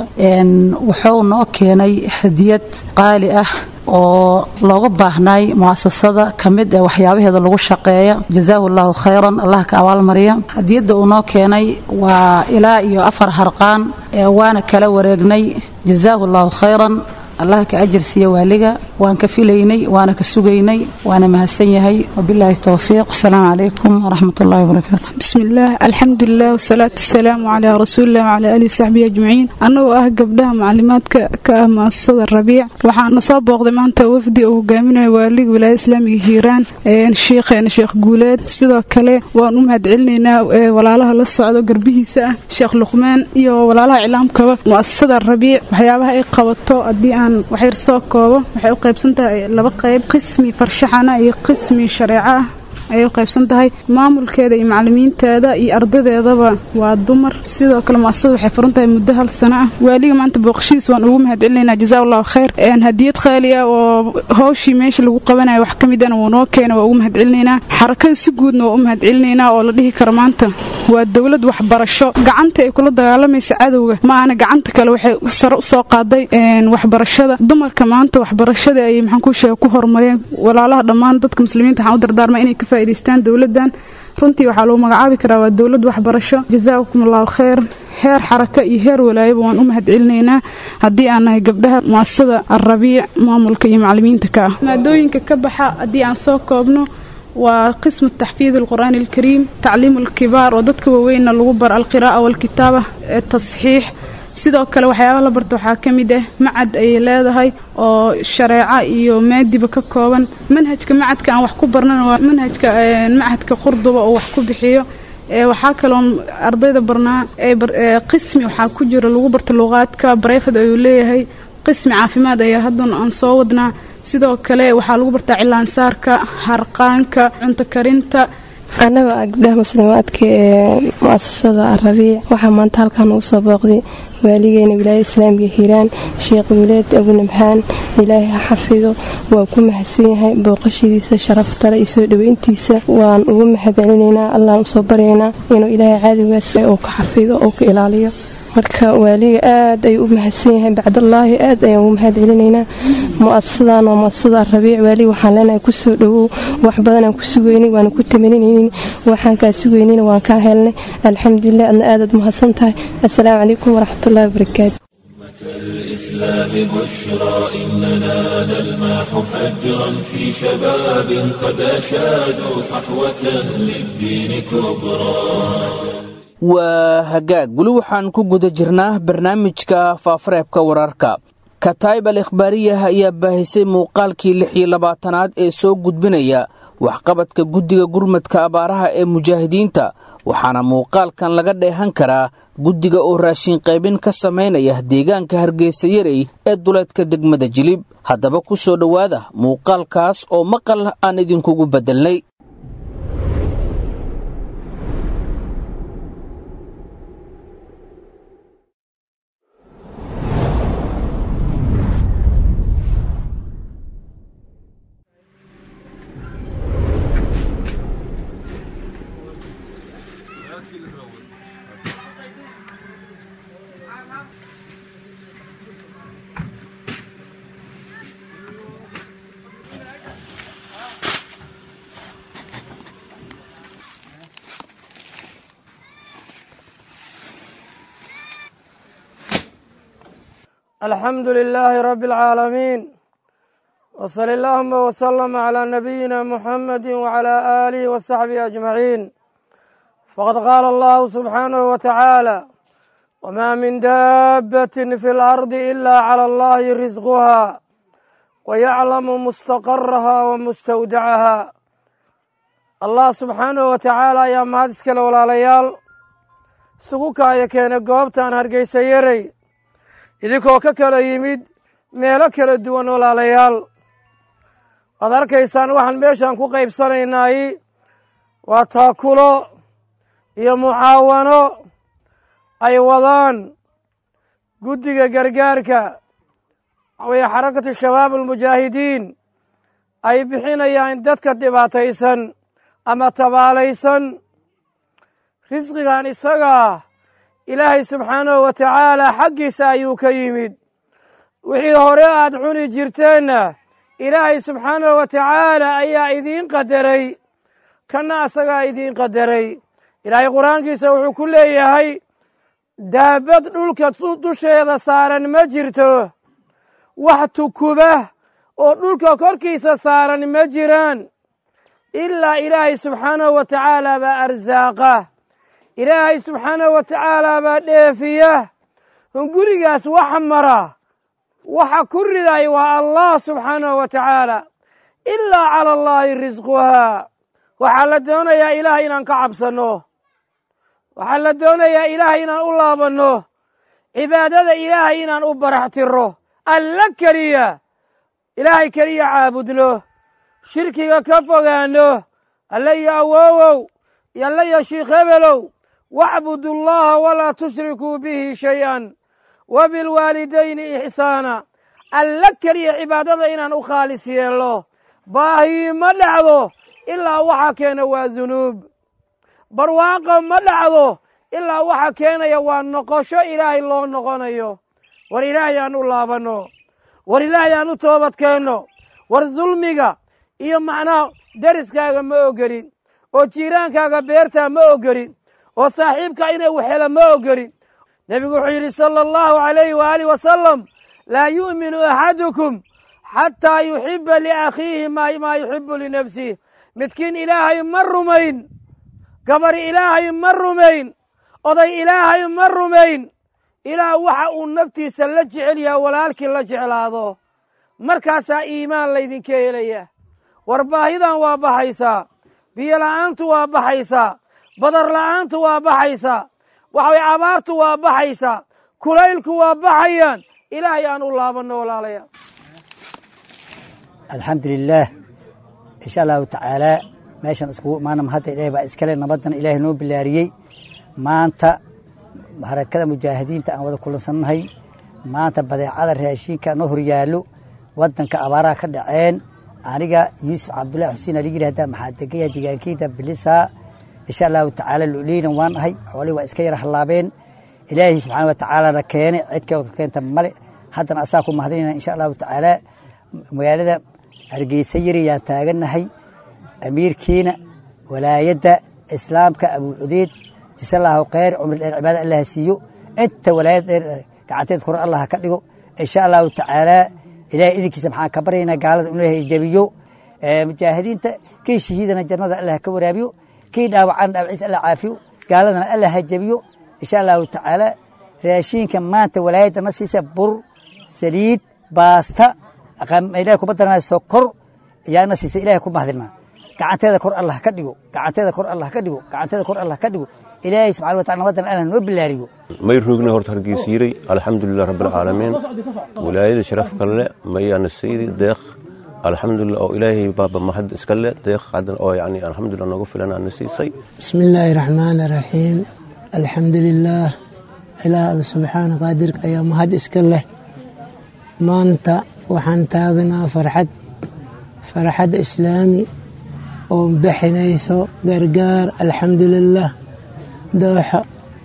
wuxuu noo keenay hadiyad qaali ah oo looga baahnaay mu'asasada ka mid ee waxyaabaheeda lagu shaqeeya jazaahu allahu khayran allah ka abaalmariya hadiyadda uu noo keenay waa ilaa iyo afar harqaan waana kala wareegnay jazaahu allahu khayran allah ka ajirsiiya waaliga waan ka filaynay waana ka sugaynay waana mahadsan yahay wabilaahi towfiiq asalaamu calaykum waraxmat ullahi wabarakaatu bismillaah alxamdulilah wasalaatu wasalaamu calaa rasuulilah wacalaa aalihi wasaxbihi ajmaciin annagoo ah gabdhaha macalimaadka ka ah mu'asasada rabiic waxaana soo booqday maanta wafdi uu hogaaminayo waaliga wilaayada islaamiga hiiraan sheikheena sheekh guuleed sidoo kale waan u mahadcelinaynaa walaalaha la socdo garbihiisa ah sheekh luqmaan iyo walaalaha iclaamkaba mu'asasada rabiic waxyaabaha ay qabato haddii aan waxyar soo koobo waxay u qaybsan tahay laba qayb qismi farshaxana iyo qismi shareeco ah ayay u qaybsan tahay maamulkeeda iyo macalimiinteeda iyo ardadeedaba waa dumar sidoo kale muasasada waxay furan tahay muddo hal sano ah waaliga maanta booqashadiis waan ugu mahadcelinaynaa jazaa allahu khayr hadiyad qaali ah oo hawshii meesha lagu qabanayo wax ka midana wuu noo keena waa ugu mahadcelinaynaa xarakada si guudna waa u mahadcelinaynaa oo la dhihi karo maanta waa dowlad waxbarasho gacanta ay kula dagaalamaysa cadowga ma ahna gacanta kale waxay sare usoo qaaday waxbarashada dumarka maanta waxbarashada ay maxaan ku sheega ku horumareen walaalaha dhammaan dadka muslimiinta waxaan u dardaarmaa inay ka faa'idaystaan dowladdan runtii waxaa lagu magacaabi karaa waa dowlad waxbarasho jazaakum allahu khayr heer xaraka iyo heer walaayaba waan u mahadcelinaynaa haddii aan nahay gabdhaha mu'asasada alrabiic maamulka iyo macalimiinta ka ah maadooyinka ka baxa haddii aan soo koobno waa qismu taxfiid alqur'aani alkariim tacliimu alkibaar oo dadka waaweynna lagu baro alqiraa'a waalkitaaba tasxiix sidoo kale waxyaabaha la barta waxaa ka mid ah macad ayay leedahay oo shareeco iyo maadiba ka kooban manhajka macadka aan wax ku barnana waa manhajka macadka qurduba oo wax ku bixiyo waxaa kaloo ardayda barnaa qismi waxaa ku jira lagu barta luqaadka bareyfad ayuu leeyahay qismi caafimaad ayaa haddana aan soo wadnaa sidoo kale waxaa lagu bartaa cilaansaarka harqaanka cunto karinta annaga ah gabdhaha muslimaadka ee mu-asasada arabiic waxaa maanta halkan ugu soo booqday waaligeena wilaayada islaamiga hiiraan sheekh wileed abunabxaan ilaahay ha xafido waa ku mahadsan yahay booqashadiisa sharaftale iyo soo dhoweyntiisa waan ugu mahadcelinaynaa allaan usoo baryaynaa inuu ilaahay caadigaas uu ka xafido oo ka ilaaliyo marka waaliga aad ayuu u mahadsan yahay bacdallaahi aad ayaan ugu mahad celinaynaa mu-asasadan waa mu-asasada arabiic waaliga waxaan leenahay kusoo dhowow wax badanaan ku sugeynay waana ku tamaninaynin waxaan kaa sugeynayna waan kaa helnay alxamdulilah adna aadaad mahadsan tahay assalaamu calaykum waraxmatullahi wabarakaatu الإسلام بشرى إننا نلمح فجرا في شباب قد أشادوا صحوة للدين كبرى waa hagaag weli waxaan ku guda jirnaa barnaamijka faafareebka wararka kataib al ikhbaariyah ayaa baahisay muuqaalkii lix iyo labaatanaad ee soo gudbinaya waxqabadka guddiga gurmadka abaaraha ee mujaahidiinta waxaana muuqaalkan laga dheehan karaa guddiga oo raashin qaybin ka samaynaya deegaanka hargeysa yarey ee duleedka degmada jilib haddaba ku soo dhowaada muuqaalkaas oo maqal aan idinkugu beddelnay alxamdu lilaahi rabi اlcaalamiin wsali allahuma wslama calaa nabiyina muxamadi wcalaa aalihi wasaxbihi ajmaciin faqad qaala allahu subxaanahu wa tacaala wmaa min daabbatin fi اlardi ila clى allahi risquha wayaclamu mustaqaraha wa mustawdacaha allah subxaanahu wa tacaala ayaa mahad iskale walaalayaal isugu kaaya keenay goobtaan hargeysa yarey idinkoo ka kala yimid meelo kala duwan walaalayaal waad arkaysaan waxaan meeshaan ku qaybsanaynaay waa taakulo iyo mucaawano ay wadaan guddiga gargaarka waxaweye xarakatu shabaab almujaahidiin ay bixinayaan dadka dhibaataysan ama tabaalaysan risqigan isagaa ilaahay subxaanahu wa tacaala xaggiisa ayuu ka yimid wixii hore aad cuni jirteenna ilaahay subxaanahu wa tacaala ayaa idiin qadaray kanna asagaa idiin qadaray ilaahay qur-aankiisa wuxuu ku leeyahay daabad dhulka dusheeda saaran ma jirto wax tukuba oo dhulka korkiisa saaran ma jiraan ilaa ilaahay subxaanahu wa tacaala baa arsaaqa ilaahay subxaanahu wa tacaala baa dheefiya hungurigaas waxa mara waxa ku riday waa allah subxaanahu wa tacaala ilaa cala allaahi risquhaa waxaa la doonayaa ilaahay inaan ka cabsanno waxaa la doonayaa ilaahay inaan u laabanno cibaadada ilaahay inaan u barax tiro alla keliya ilaahay keliya caabudno shirkiga ka fogaanno alle iyo awoowow iyo alle iyo shiikh hebelow wacbudu allaha walaa tushrikuu bihi shay-an wa bilwaalidayni ixsaana alla keliya cibaadada inaan u khaalis yeelno baahi ma dhacdo ilaa waxa keena waa dunuub barwaaqo ma dhacdo ilaa waxa keenaya waa noqosho ilaahay loo noqonayo war ilaahay aan u laabanno war ilaahay aan u toobad keenno war dulmiga iyo macnaha deriskaaga ma ogelin oo jiiraankaaga beertaa ma ogelin oo saaxiibka inay waxhela ma ogelin nebigu wuxuu yidhi sala allahu calayhi waaalih wasalam laa yu'minu axadukum xataa yuxiba liakhiihi maa yuxibu linafsih midkiin ilaahay ma rumayn gabar ilaahay ma rumayn oday ilaahay ma rumayn ilaah waxa uu naftiisa la jecel yaha walaalkii la jeclaado markaasaa iimaan laydinka helaya war baahidan waa baxaysaa biyo la'aantu waa baxaysaa badar la'aantu waa baxaysaa waxaway abaartu waa baxaysaa kulaylku waa baxayaan ilaahay aan u laabanno walaalayaal alxamdulilaah insha allahu tacaalaa meeshan iskugu imaana mahadda ilaahay baa iskale nabaddan ilaahay noo bilaariyey maanta harakada mujaahidiinta aan wada kulansannahay maanta badeecada raashinka noo horyaallo waddanka abaaraha ka dhaceen aniga yuusuf cabdullahi xuseen aligiri haddaa maxaa degaya deegaankeyda bilisaa insha allahu tacaala loleynan waan ahay xoolihii waa iska yara hallaabeen ilaahay subxaana wa tacaalana keene cidka keenta male haddana asaa ku mahadinayna insha allahu tacaala magaalada hargeysa yari yaan taagannahay amiirkiina walaayadda islaamka abuu cudeyd jisallahu kheyr cumri dheer cibaada allah siiyo inta walaayad dheer gacanteed kore allah ka dhigo insha allahu tacaalaa ilahay idinkiisa maxaan ka baryaynaa gaalada inuu ilahay jabiyo mujaahidiinta kii shahiidana jannada allah ka waraabiyo kii dhaawacana dhaawaciisa allah caafiyo gaaladana allah ha jabiyo insha allahu tacaala raashiinka maanta walaayadda na siisa bur saliid baasta ilahay kuma daranaa sokor ayaana siisa ilahay ku mahadinaa gacanteeda kor allah ka dhigo gacanteeda kor allah ka dhigo gacanteeda kor allah ka dhigo ilaahay subxana wa tacala nabadan allah noo bilaariyo may roogna horta hargeysiiray alxamdulilah rabbilcaalamiin wilaayada sharaf kale mayaana saydi deeq alxamdulilah oo ilaahay baaba mahad iska le deeq hadan oo yani alxamdulilah noogu filan aana siisay bismi illaahi raxmaani raxiim alxamdulilaah ilaah alla subxaana qaadirka ayaa mahad iska leh maanta waxaan taagnaa farxad farxad islaami oo bixinayso gargaar alxamdulilah dooxa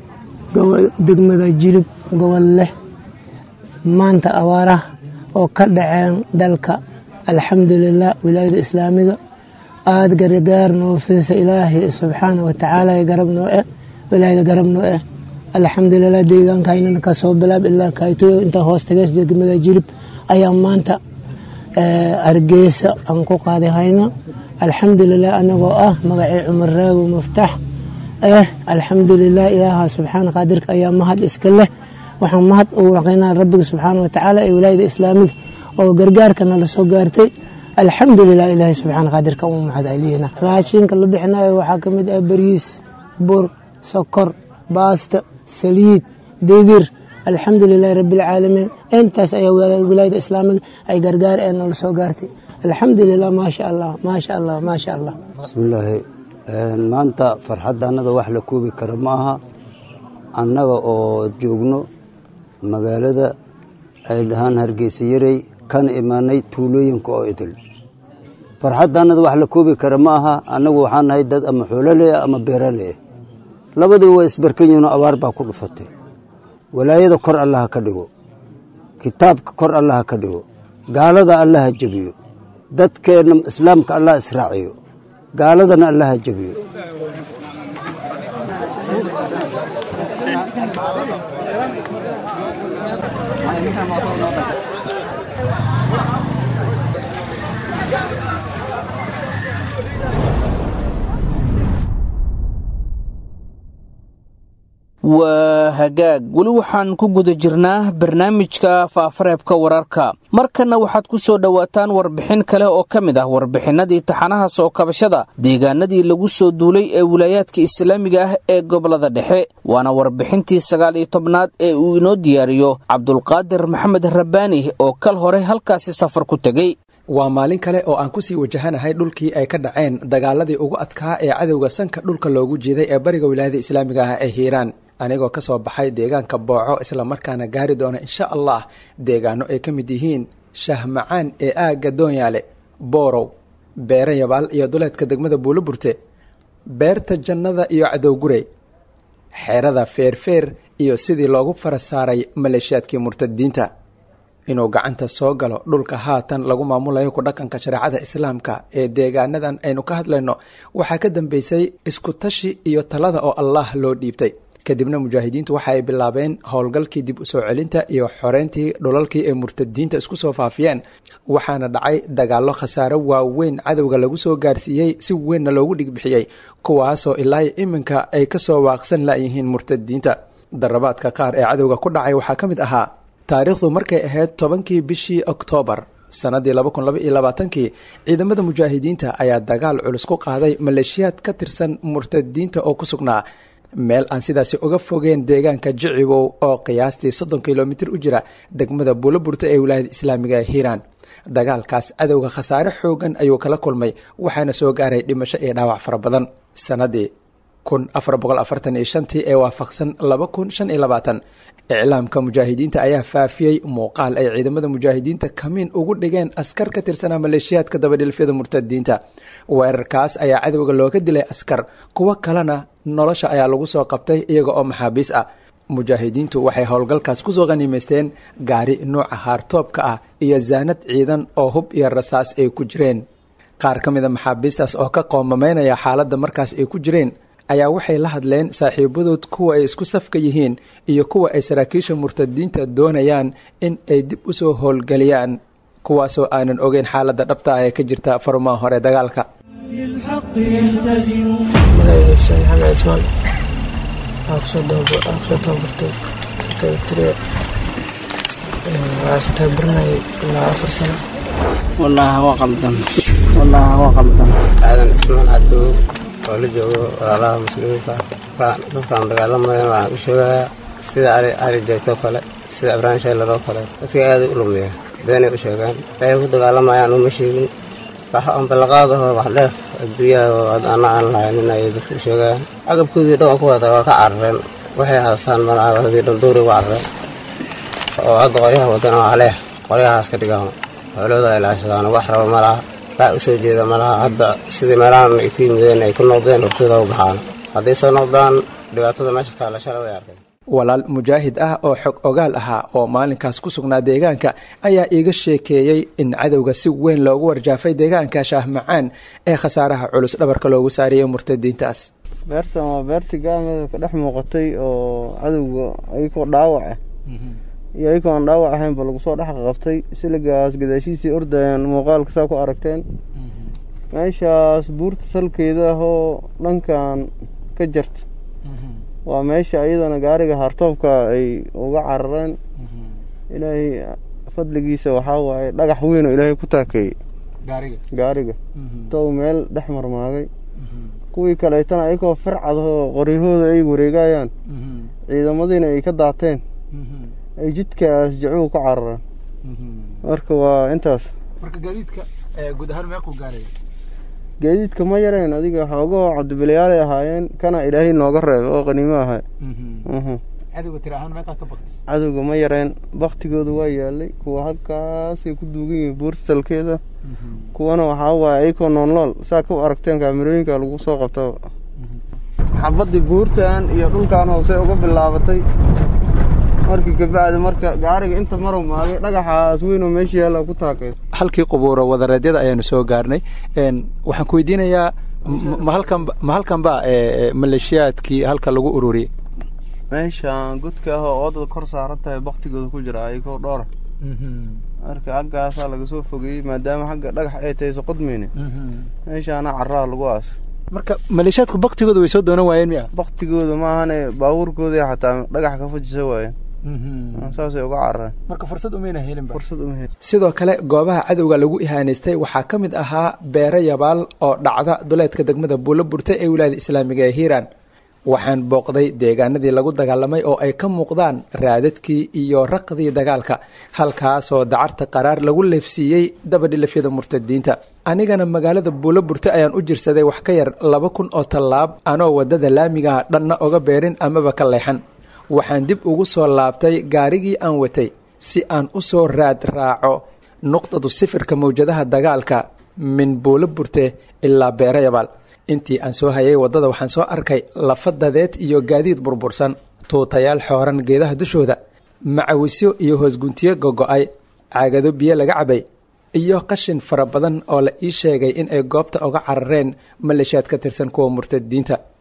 degmada jilib gobol leh maanta abaaraha oo ka dhaceen dalka alxamdulilah wilaayada islaamiga aada gargaar noo fidisa ilaahay subxaana wa tacaala garab noo eh wilaayada garab noo eh alxamdulilah deegaankaynana kasoo bilaab ilaa kaytoyo inta hoos tagees degmada jilib ayaa maanta hargeysa aan ku qaadi hayna alxamdulilah anagoo ah magacii cumar raago maftax eh alxamdulilah ilaaha subxaana qaadirka ayaa mahad iska leh waxaan mahad ugu raqaynaa rabbiga subxaana wa tacaala ee wilaayada islaamiga oo gargaarkana la soo gaartay alxamdulilah ilaahay subxaana qaadirka u mahad celiyena raashinka la bixinayo waxaa ka mid ah bariis bur sokor baasta saliid digir alxamdulilahi rabbialcaalamiin intaas ayaa wilaayada islaamiga ay gargaar ee noola soo gaartay alxamdulilah maasha allah maasha allah maasha allah bismillaahi maanta farxadda annada wax la koobi kara ma aha annaga oo joogno magaalada ay dhahaan hargeysa yarey kana imaanay tuulooyinka oo idil farxadda annada wax la koobi kara ma aha annagu waxaan nahay dad ama xoololeh ama beeraleh labadiiba waa isbarkan yihinoo abaar baa ku dhufatay walaayada kor allaha ka dhigo kitaabka kor allaha ka dhigo gaalada allaha jebiyo dadkeenna islaamka allah israaciyo gaaladana allaha jebiyo waa hagaag weli waxaan ku guda jirnaa barnaamijka faafareebka wararka markanna waxaad ku soo dhowaataan warbixin kale oo ka mid ah warbixinadii taxanaha soo kabashada deegaanadii lagu soo duulay ee wilaayaadka islaamiga ah ee gobolada dhexe waana warbixintii sagaal iyo tobnaad ee uu inoo diyaariyo cabdulqaadir maxamed rabbaani oo kal hore halkaasi safar ku tegey waa maalin kale oo aan kusii wajahanahay dhulkii ay ka dhaceen dagaaladii ugu adkaa ee cadowga sanka dhulka loogu jeeday ee bariga wilaayada islaamiga ah ee hiiraan anigoo ka soo baxay deegaanka booco islamarkaana gaari doona insha allah deegaano ay ka mid yihiin shahmacaan ee aagga doonyaale boorow beere yabaal iyo duleedka degmada buuloburte beerta jannada iyo cadowgurey xeerada feerfeer iyo sidii loogu fara saaray maleeshiyaadkii murtadiinta inuu gacanta soo galo dhulka haatan lagu maamulayo ku dhaqanka shareecada islaamka ee deegaanadan aynu ka hadlayno waxaa ka dambeysay isku tashi iyo talada oo allah loo dhiibtay kadibna mujaahidiintu waxa ay bilaabeen howlgalkii dib u soo celinta iyo xoreyntii dhulalkii ay murtadiinta isku soo faafiyeen waxaana dhacay dagaallo khasaaro waaweyn cadowga lagu soo gaarsiiyey si weynna loogu dhigbixiyey kuwaasoo ilaa iminka ay ka soo waaqsan layihiin murtadiinta darabaadka qaar ee cadowga ku dhacay waxaa ka mid ahaa taariikhdu markay ahayd tobankii bishii oktoobar sannaddii laba kun laba iyo labaatankii ciidamada mujaahidiinta ayaa dagaal culus ku qaaday maleeshiyaad ka tirsan murtadiinta oo ku sugnaa meel aan sidaasi uga fogeen deegaanka jicibow oo qiyaastii soddon kilomitir u jira degmada buuloburta ee wilaayada islaamiga ee hiiraan dagaalkaas cadowga khasaare xoogan ayuu kala kulmay waxaana soo gaaray dhimasho iyo dhaawac fara badan sannaddii kun afar boqol afartan iyo shantii ee waafaqsan laba kun shan iyo labaatan iclaamka mujaahidiinta ayaa faafiyey muuqaal ay ciidamada mujaahidiinta kamiin ugu dhigeen askar ka tirsanaa maleeshiyaadka dabadhilfyada murtadiinta weerarkaas ayaa cadowga looga dilay askar kuwo kalena nolosha ayaa lagu soo qabtay iyaga oo maxaabiis ah mujaahidiintu waxay howlgalkaas kusoo qaniimaysteen gaari nuuca haartoobka ah iyo zaanad ciidan oo hub iyo rasaas ay ku jireen qaar ka mida maxaabiistaas oo ka qoomamaynaya xaaladda markaas ay ku jireen ayaa waxay la hadleen saaxiibadood kuwa ay isku safka yihiin iyo kuwa ay saraakiisha murtadiinta doonayaan in ay dib u soo howlgeliyaan kuwaasoo aanan ogeyn xaaladda dhabta ah ee ka jirta farumaha hore dagaalka kusoo tababartay tire waxaa tababaranayay ilaa afar sano wallaahi waa qaldan wallaahi waa qaldan aadan ismaan cadow oo la joogo walaalaha muslimiinta dadkaan dagaalamayan waxaan u sheegayaa sida ari ari jeegtoo kale sida ibraahim shaylar oo kale dadka aaday u lumiya beenay u sheegaan waxay ku dagaalamayaan uma sheegin wax aan ballaqaadaho wax dheef adduunyaha oo ana aan lahaynin ayay dadka u sheegayaan agabkoodii dhan ku wata waa ka carareen waxay haastaan malaha wadii dhan duuri ugu carareen oo hadda qoryaha wadana waa leeh qoryahaas ka dhigaan xoolooda ay laashadaan wax raba malaha wax u soo jeeda malaha hadda sidii meelahan ay ku yimideen ay ku noqdeen hortooda u baxaan hadday soo noqdaan dhibaatada meesha taalla shalay way arkeen walaal mujaahid ah oo xog ogaal ahaa oo maalinkaas ku sugnaa deegaanka ayaa iiga sheekeeyey in cadowga si weyn loogu warjaafay deegaanka shaahmacaan ee khasaaraha culus dhabarka loogu saariyey murtadiintaas beertan waa beertii gaalmada ka dhex muuqatay oo cadowga ayagoo dhaawaca iyo ayagoo aan dhaawac ahaynba lagu soo dhex qabtay siligaas gadaashiisii ordayaan muuqaalka saa ku aragteen meeshaas buurta salkeeda ahoo dhankan ka jarta waa meesha iyadana gaariga hartoobka ay uga carareen ilaahay fadligiisa waxaa waaye dhagax weyn oo ilaahay ku taakeeyey gaariga tow meel dhex marmaagay kuwii kaleetana ayagoo fircadahoo qoryahooda ay wareegayaan ciidamadiina ay ka daateen ay jidkaas jacuhu ka carareen marka waa intaas gaadiidka ma yareen adiga xoogahoo cabdibilayaalay ahaayeen kana ilaahay nooga reebay oo qaniimo ahay cadowga ma yareen baktigooda waa yaalay kuwa halkaasay ku duugan yihiin buurta salkeeda kuwana waxaa waaye ayakoo noolnool saa ka aragteen kaamirooyinka lagu soo qabtaba xabadii buurtan iyo dhulkan hoose uga bilaabatay markii kabacdi marka gaariga inta marow maagay dhagaxaas weynoo meesha yaalla ku taakay halkii qubuuro wadareedyada ayaanu soo gaarnay waxaan ku weydiinayaa ma halkan ma halkan ba maleeshiyaadkii halka lagu ururiyey meeshaan godka ah oo oodada kor saaran tahay baktigooda ku jira ayagoo dhoora marka xaggaasaa laga soo fogeeyey maadaama xagga dhagax ay tahay soqodmeyne meeshaana carraa lagu aas marka maleeshiyaadku baktigooda way soo doonan waayeen miya baktigooda maahane baabuurkooda xataa dhagax ka fujisa waayeen saasay uga carareen marka fursad umayna helinba fursad uma helin sidoo kale goobaha cadowga lagu ihaanaystay waxaa ka mid ahaa beere yabaal oo dhacda duleedka degmada buulo burta ee wilaayada islaamiga ee hiiraan waxaan booqday deegaanadii lagu dagaalamay oo ay ka muuqdaan raadadkii iyo raqdii dagaalka halkaasoo dacarta qaraar lagu leefsiiyey dabadhilafyada murtadiinta anigana magaalada buulo burte ayaan u jirsaday wax ka yar laba kun oo tallaab anoo waddada laamigaha dhanna oga beerin amaba ka leexan waxaan dib ugu soo laabtay gaarigii aan watay si aan u soo raad raaco nuqdadu sifirka mawjadaha dagaalka min buulo burte ilaa beere yabaal intii aan soo hayay waddada waxaan soo arkay lafa dadeed iyo gaadiid burbursan tuutayaal xooran geedaha dushooda macawisyo iyo hoosguntiyo gogo-ay caagado biyo laga cabay iyo qashin fara badan oo la ii sheegay in ay goobta uga carareen maleeshiyaad ka tirsan kuwa murtadiinta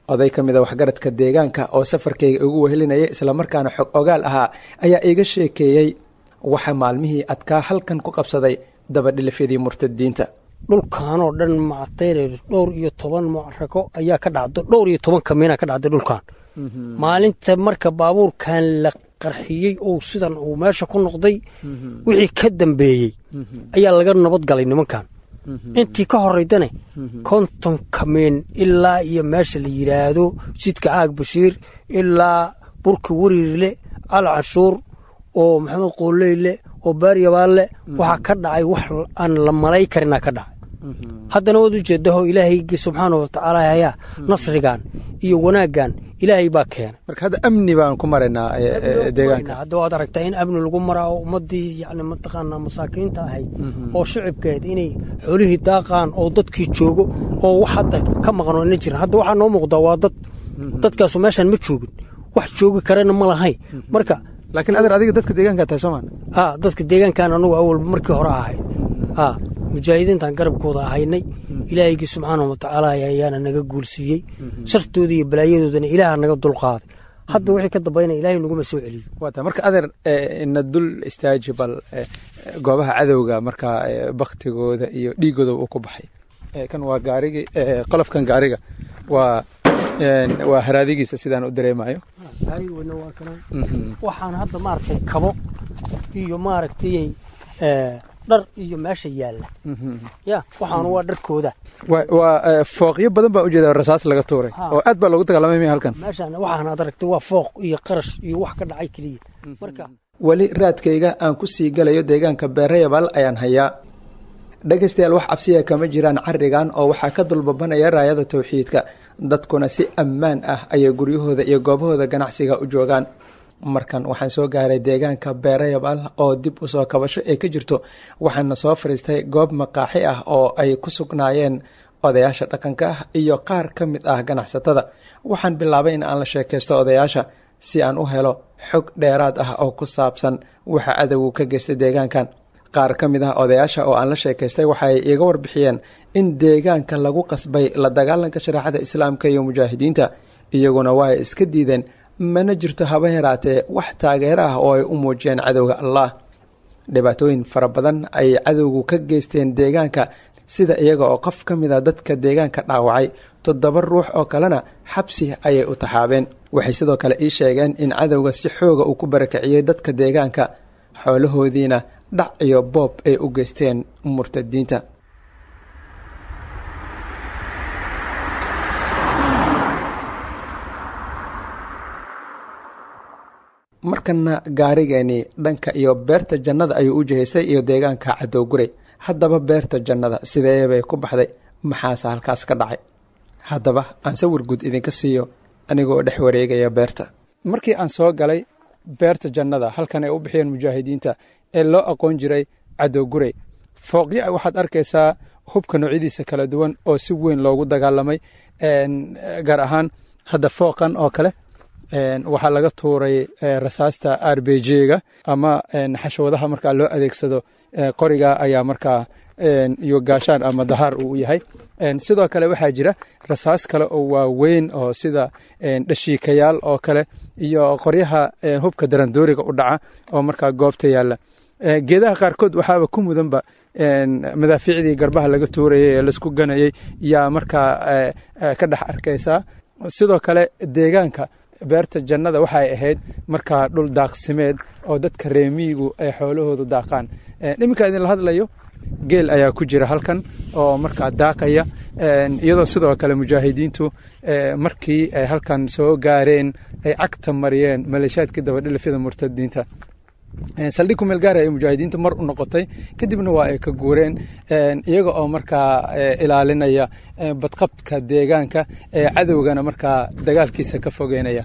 oday ka mida waxgaradka deegaanka oo safarkayga igu wehelinaya islamarkaana xog ogaal ahaa ayaa iga sheekeeyey waxa maalmihii adkaa halkan ku qabsaday dabadhilifyadii murtadiinta dhulkaanoo dhan macatayre dhowr iyo toban mucrako ayaa ka dhacdo dhowr iyo toban kamiina ka dhacday dhulkan maalinta marka baabuurkan la qarxiyey ou sidan uu meesha ku noqday wixii ka dambeeyey ayaa laga nabad galay nimankan intii ka horeydane konton kamiin ilaa iyo meesha la yidhaahdo jidka caag bashiir ilaa burki wariirle cali canshuur oo maxamed qoolleyle oo baaryabaanle waxaa ka dhacay wax aan la malay karinaa ka dhacay haddana waad ujeedaho ilaahaygi subxaana watacaala hayaa nasrigan iyo wanaaggan ilaahay baa keenay marka hadda amni baan ku maraynaa deegaanka hadda waad aragtaa in amni lagu maraa oo ummadii yani mataqaanaa masaakiinta ahayd oo shicibkeed inay xoolihii daaqaan oo dadkii joogo oo wax hadda ka maqan oo ina jiran hadda waxaa noo muuqdaa waa dad dadkaasu meeshaan ma joogin wax joogi karana ma lahayn marka laakiin adeer adiga dadka deegaanka tahay soomaa a dadka deegaankan anugu awalba markii hore ahayd a mujaahidiintan garabkooda ahaynay ilaahaygi subxaana watacaala ayaana naga guulsiiyey shartooda iyo balaayadoodana ilaaha naga dulqaaday hadda wixii ka dambayna ilaahay naguma soo celiyey waata marka adeer na dul istaaji bal goobaha cadowga markaa baktigooda iyo dhiigooda uu ku baxay kan waa gaarigi qolofkan gaariga waa waa haraadigiisa sidaan u dareemayo gaarigooda waa kana waxaan hadda maaragtay kabo iyo maaragtay dhar iyo meesha yaalla ya waxaana waa dharkooda waa fooqyo badan baa ujeeda rasaas laga tuuray oo aad baa loogu dagaalamay miya halkan meeshaan waxaan ad aragtay waa fooq iyo qarash iyo wax ka dhacay keliya marka weli raadkayga aan ku sii galayo deegaanka beerayabal ayaan hayaa dhegaystayaal wax cabsiya kama jiraan carigan oo waxaa ka dulbabanaya raayada towxiidka dadkuna si ammaan ah ayay guryahooda iyo goobahooda ganacsiga u joogaan markan waxaan soo gaaray deegaanka beerayabal oo dib usoo kabasho ay ka jirto waxaana soo fadhiistay goob maqaaxi ah oo ay ku sugnaayeen odayaasha dhaqanka ah iyo qaar ka mid ah ganacsatada waxaan bilaabay in aan la sheekaysto odayaasha si aan u helo xog dheeraad ah oo ku saabsan waxa cadowgu ka geystay deegaankan qaar ka mid ah odayaasha oo aan la sheekaystay waxay iiga warbixiyeen in deegaanka lagu qasbay la dagaalanka shareecada islaamka iyo mujaahidiinta iyaguna waa ay iska diideen mana jirto haba yaraatee wax taageero ah oo ay u muujiyeen cadowga allah dhibaatooyin fara badan ay cadowgu ka geysteen deegaanka sida iyaga oo qof ka mid a dadka deegaanka dhaawacay toddoba ruux oo kalena xabsi ayay u taxaabeen waxay sidoo kale ii sheegeen in cadowga si xooga uu ku barakiciyey dadka deegaanka xoolahoodiina dhac iyo boob ay u geysteen murtadiinta markana gaarigeeni dhanka iyo beerta jannada ayuu u jihaystay iyo deegaanka cadowguray haddaba beerta jannada sideebay ku baxday maxaase halkaas ka dhacay haddaba aan sawir guud idinka siiyo anigoo dhex wareegaya beerta markii aan soo galay beerta jannada halkan ay u bixiyeen mujaahidiinta ee loo aqoon jiray cadowguray fooqyo waxaad arkaysaa hubka noocyadiisa kala duwan oo si weyn loogu dagaalamay gaar ahaan hadda fooqan oo kale waxaa laga tuuray rasaasta r b j-ga ama xashwadaha markaa loo adeegsado qoriga ayaa markaa iyo gaashaan ama dahaar uu yahay sidoo kale waxaa jira rasaas kale oo waaweyn oo sida dhashiikayaal oo kale iyo qoryaha hubka darandooriga u dhaca oo markaa goobta yaalla geedaha qaarkood waxaaba ku mudanba madaafiicdii garbaha laga tuurayay ee laisku ganayay yaa markaa ka dhex arkaysaa sidoo kale deegaanka beerta jannada waxay ahayd markaa dhul daaqsimeed oo dadka reemiyigu ay xoolahoodu daaqaan iminka idinla hadlayo geel ayaa ku jira halkan oo markaa daaqaya iyadoo sidoo kale mujaahidiintu markii ay halkan soo gaareen ay cagta mariyeen maleeshiyaadkii dabadhilifyada murtadiinta saldhig kumeel gaari ay mujaahidiinta mar u noqotay kadibna waa ay ka guureen iyaga oo markaa ilaalinaya badqabka deegaanka ee cadowgana markaa dagaalkiisa ka fogeynaya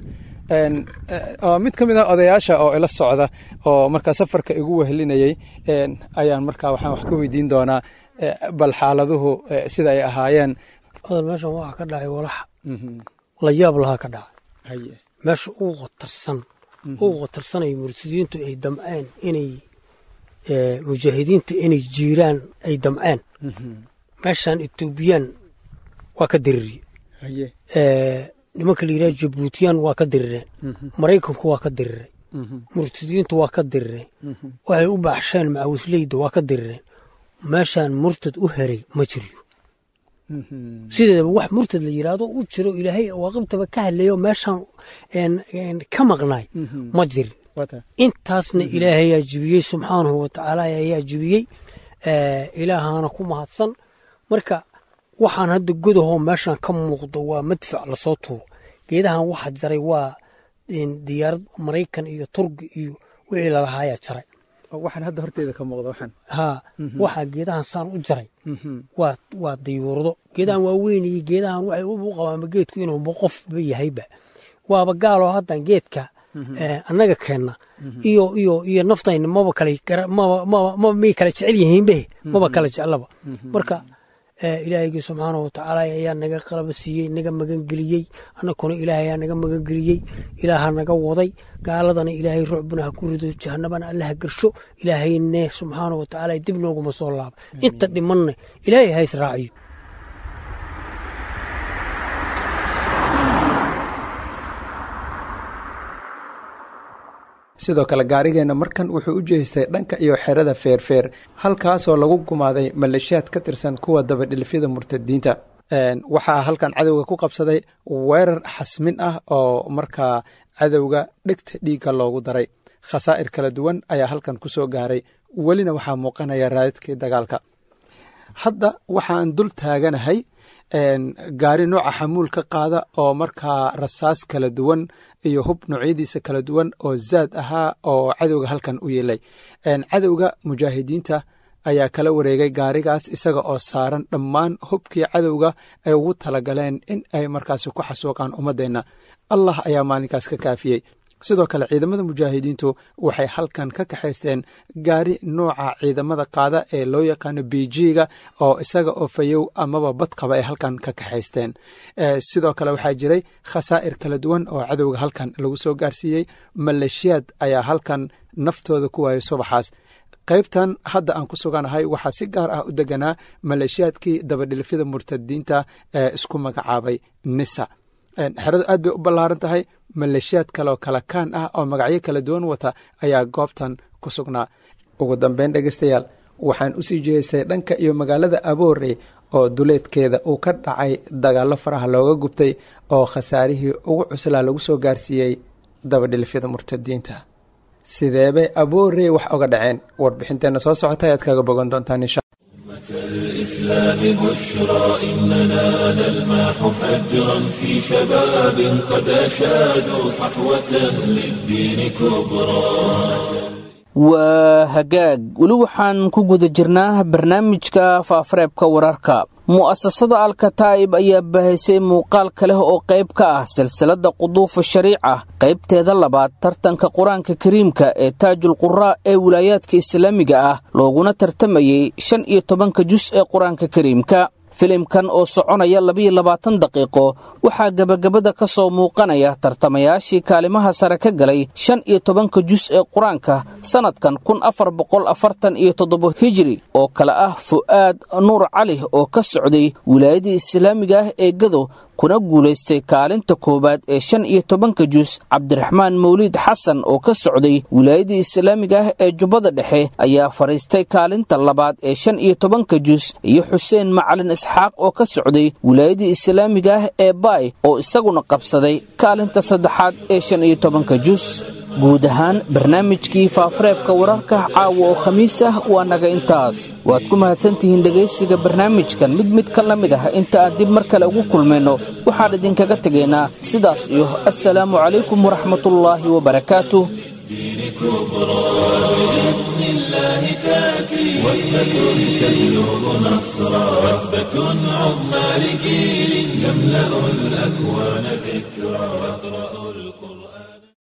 mid ka mid ah odayaasha oo ila socda oo markaa safarka igu wehelinayay ayaan markaa waxaan wax ka weydiin doonaa bal xaaladuhu sida ay ahaayeen odal meeshan waxaa ka dhacay walax la yaab lahaa ka dhacay meesha uu qatarsan uu qatarsanay murtadiintu ay damceen inay mujaahidiinta inay jiiraan ay damceen meeshan etoobiyaan waa ka diririye nimanka la yidhaha jabuutiyaan waa ka dirireen maraykanku waa ka diriray murtadiyiintu waa ka dirireen waxay u baaxsheen macawisleyda waa ka dirireen meeshaan murtad u heray ma jiriyo sideedaba wax murtad la yidhaahdo u jiro ilaahay awaaqibtaba ka hadleeyo meeshaan ka maqnaay ma jirin intaasna ilaahay ayaa jibiyey subxaanahu watacaala ayaa jibiyey ilaahaana ku mahadsan marka waxaan hadda godahoo meeshaan ka muuqdo waa madfac lasoo tuuro geedahan waxa jaray waa diyaarad maraykan iyo turki iyo wixii lalahaaya jaray waxaan hadda horteeda ka muuqda waxaan haa waxaa geedahan saan u jaray waa waa dayuurado geedahan waa weyn iyo geedahan waxay u qabaanba geedku inuu qofba yahayba waaba gaaloo haddan geedka annaga keenna iyo iyo iyo naftayna maba kala maba may kala jecel yihiinbe maba kala jeclaba marka ilaahaygi subxaanahu watacaala ayaa naga qalaba siiyey naga magangeliyey annakuna ilaahay ayaa naga magangeliyey ilaaha naga waday gaaladana ilaahay rucbuna ha ku rido jahanabana alla ha gersho ilaahayne subxaanahu watacaala dib nooguma soo laaba inta dhimanna ilaahay ha israaciyo sidoo kale gaarigeenna markan wuxuu u jeestay dhanka iyo xerada feerfeer halkaasoo lagu gumaaday maleeshiyaad ka tirsan kuwa dabadhilfyada murtadiinta waxaa halkan cadowga ku qabsaday weerar xasmin ah oo markaa cadowga dhegta dhiigga loogu daray khasaa'ir kala duwan ayaa halkan ku soo gaaray welina waxaa muuqanaya raadadkii dagaalka hadda waxaan dul taaganahay gaari nooca xamuul ka qaada oo markaa rasaas kala duwan iyo hub noocyadiisa kala duwan oo zaad ahaa oo cadowga halkan u yeelay cadowga mujaahidiinta ayaa kala wareegay gaarigaas isaga oo saaran dhammaan hubkii cadowga ay ugu talagaleen in ay markaasi ku xasuuqaan ummaddeenna allah ayaa maalinkaas ka kaafiyey sidoo kale ciidamada mujaahidiintu waxay halkan ka kaxaysteen gaari nooca ciidamada qaada ee loo yaqaano bijiga oo isaga oo fayow amaba badqaba ay halkan ka kaxaysteen sidoo kale waxaa jiray khasaa'ir kala duwan oo cadowga halkan lagu soo gaarsiiyey maleeshiyaad ayaa halkan naftooda ku waayay subaxaas qaybtan hadda aan ku suganahay waxaa si gaar ah u deganaa maleeshiyaadkii dabadhilfyada murtadiinta ee isku magacaabay nisa xeradu aad bay u ballaaran tahay maleeshiyaad kaleoo kala kaan ah oo magacyo kala duwan wata ayaa goobtan ku sugnaa ugu dambeyn dhegeystayaal waxaan usii jeestay dhanka iyo magaalada aboorey oo duleedkeeda uu ka dhacay dagaallo faraha looga gubtay oo khasaarihii ugu cuslaa lagu soo gaarsiiyey dabadhilfyada murtadiinta sideebay aboorey wax oga dhaceen warbixinteenna soo socota ayaad kaga bogan doontaan insha الإسلام بشرى إننا نلماح فجرا في شباب قد أشادوا صحوة للدين كبرى waa hagaag weli waxaan ku guda jirnaa barnaamijka faafareebka wararka mu'asasada alkataa'ib ayaa bahaysay muuqaal kaleh oo qayb ka ah silsiladda quduufa shariica qaybteeda labaad tartanka qur-aanka kariimka ee taajul quraa ee wilaayaadka islaamiga ah looguna tartamayey shan iyo tobanka jus ee qur-aanka kariimka filimkan oo soconaya labiyo labaatan daqiiqo waxaa gebagabada ka soo muuqanaya tartamayaashii kaalimaha sare ka galay shan iyo tobanka jus ee qur-aanka sannadkan kun afar boqol afartan iyo toddobo hijiri oo kale ah fu'aad nuur cali oo ka socday wilaayadii islaamiga ah ee gado kuna guulaystay kaalinta koowaad ee shan iyo tobanka jus cabdiraxmaan mawliid xasan oo ka socday wilaayadii islaamiga ah ee jubbada dhexe ayaa fadhiistay kaalinta labaad ee shan iyo tobanka jus iyo xuseen macalin isxaaq oo ka socday wilaayadii islaamiga ah ee baay oo isaguna qabsaday kaalinta saddexaad ee shan iyo tobanka jus guud ahaan barnaamijkii faafareebka wararka caawa oo khamiis ah waa naga intaas waad ku mahadsantihiin dhegaysiga barnaamijkan mid mid ka la mid ah inta aan dib mar kale ugu kulmayno waxaan idinkaga tegaynaa sidaas iyo assalaamu calaykum waraxmatullaahi wabarakaatuh الدين كبرى بإذن الله تأتي وثبة تجلب نصرا وثبة عظمى لجيل يملأ الأكوان ذكرى يقرأ القرآن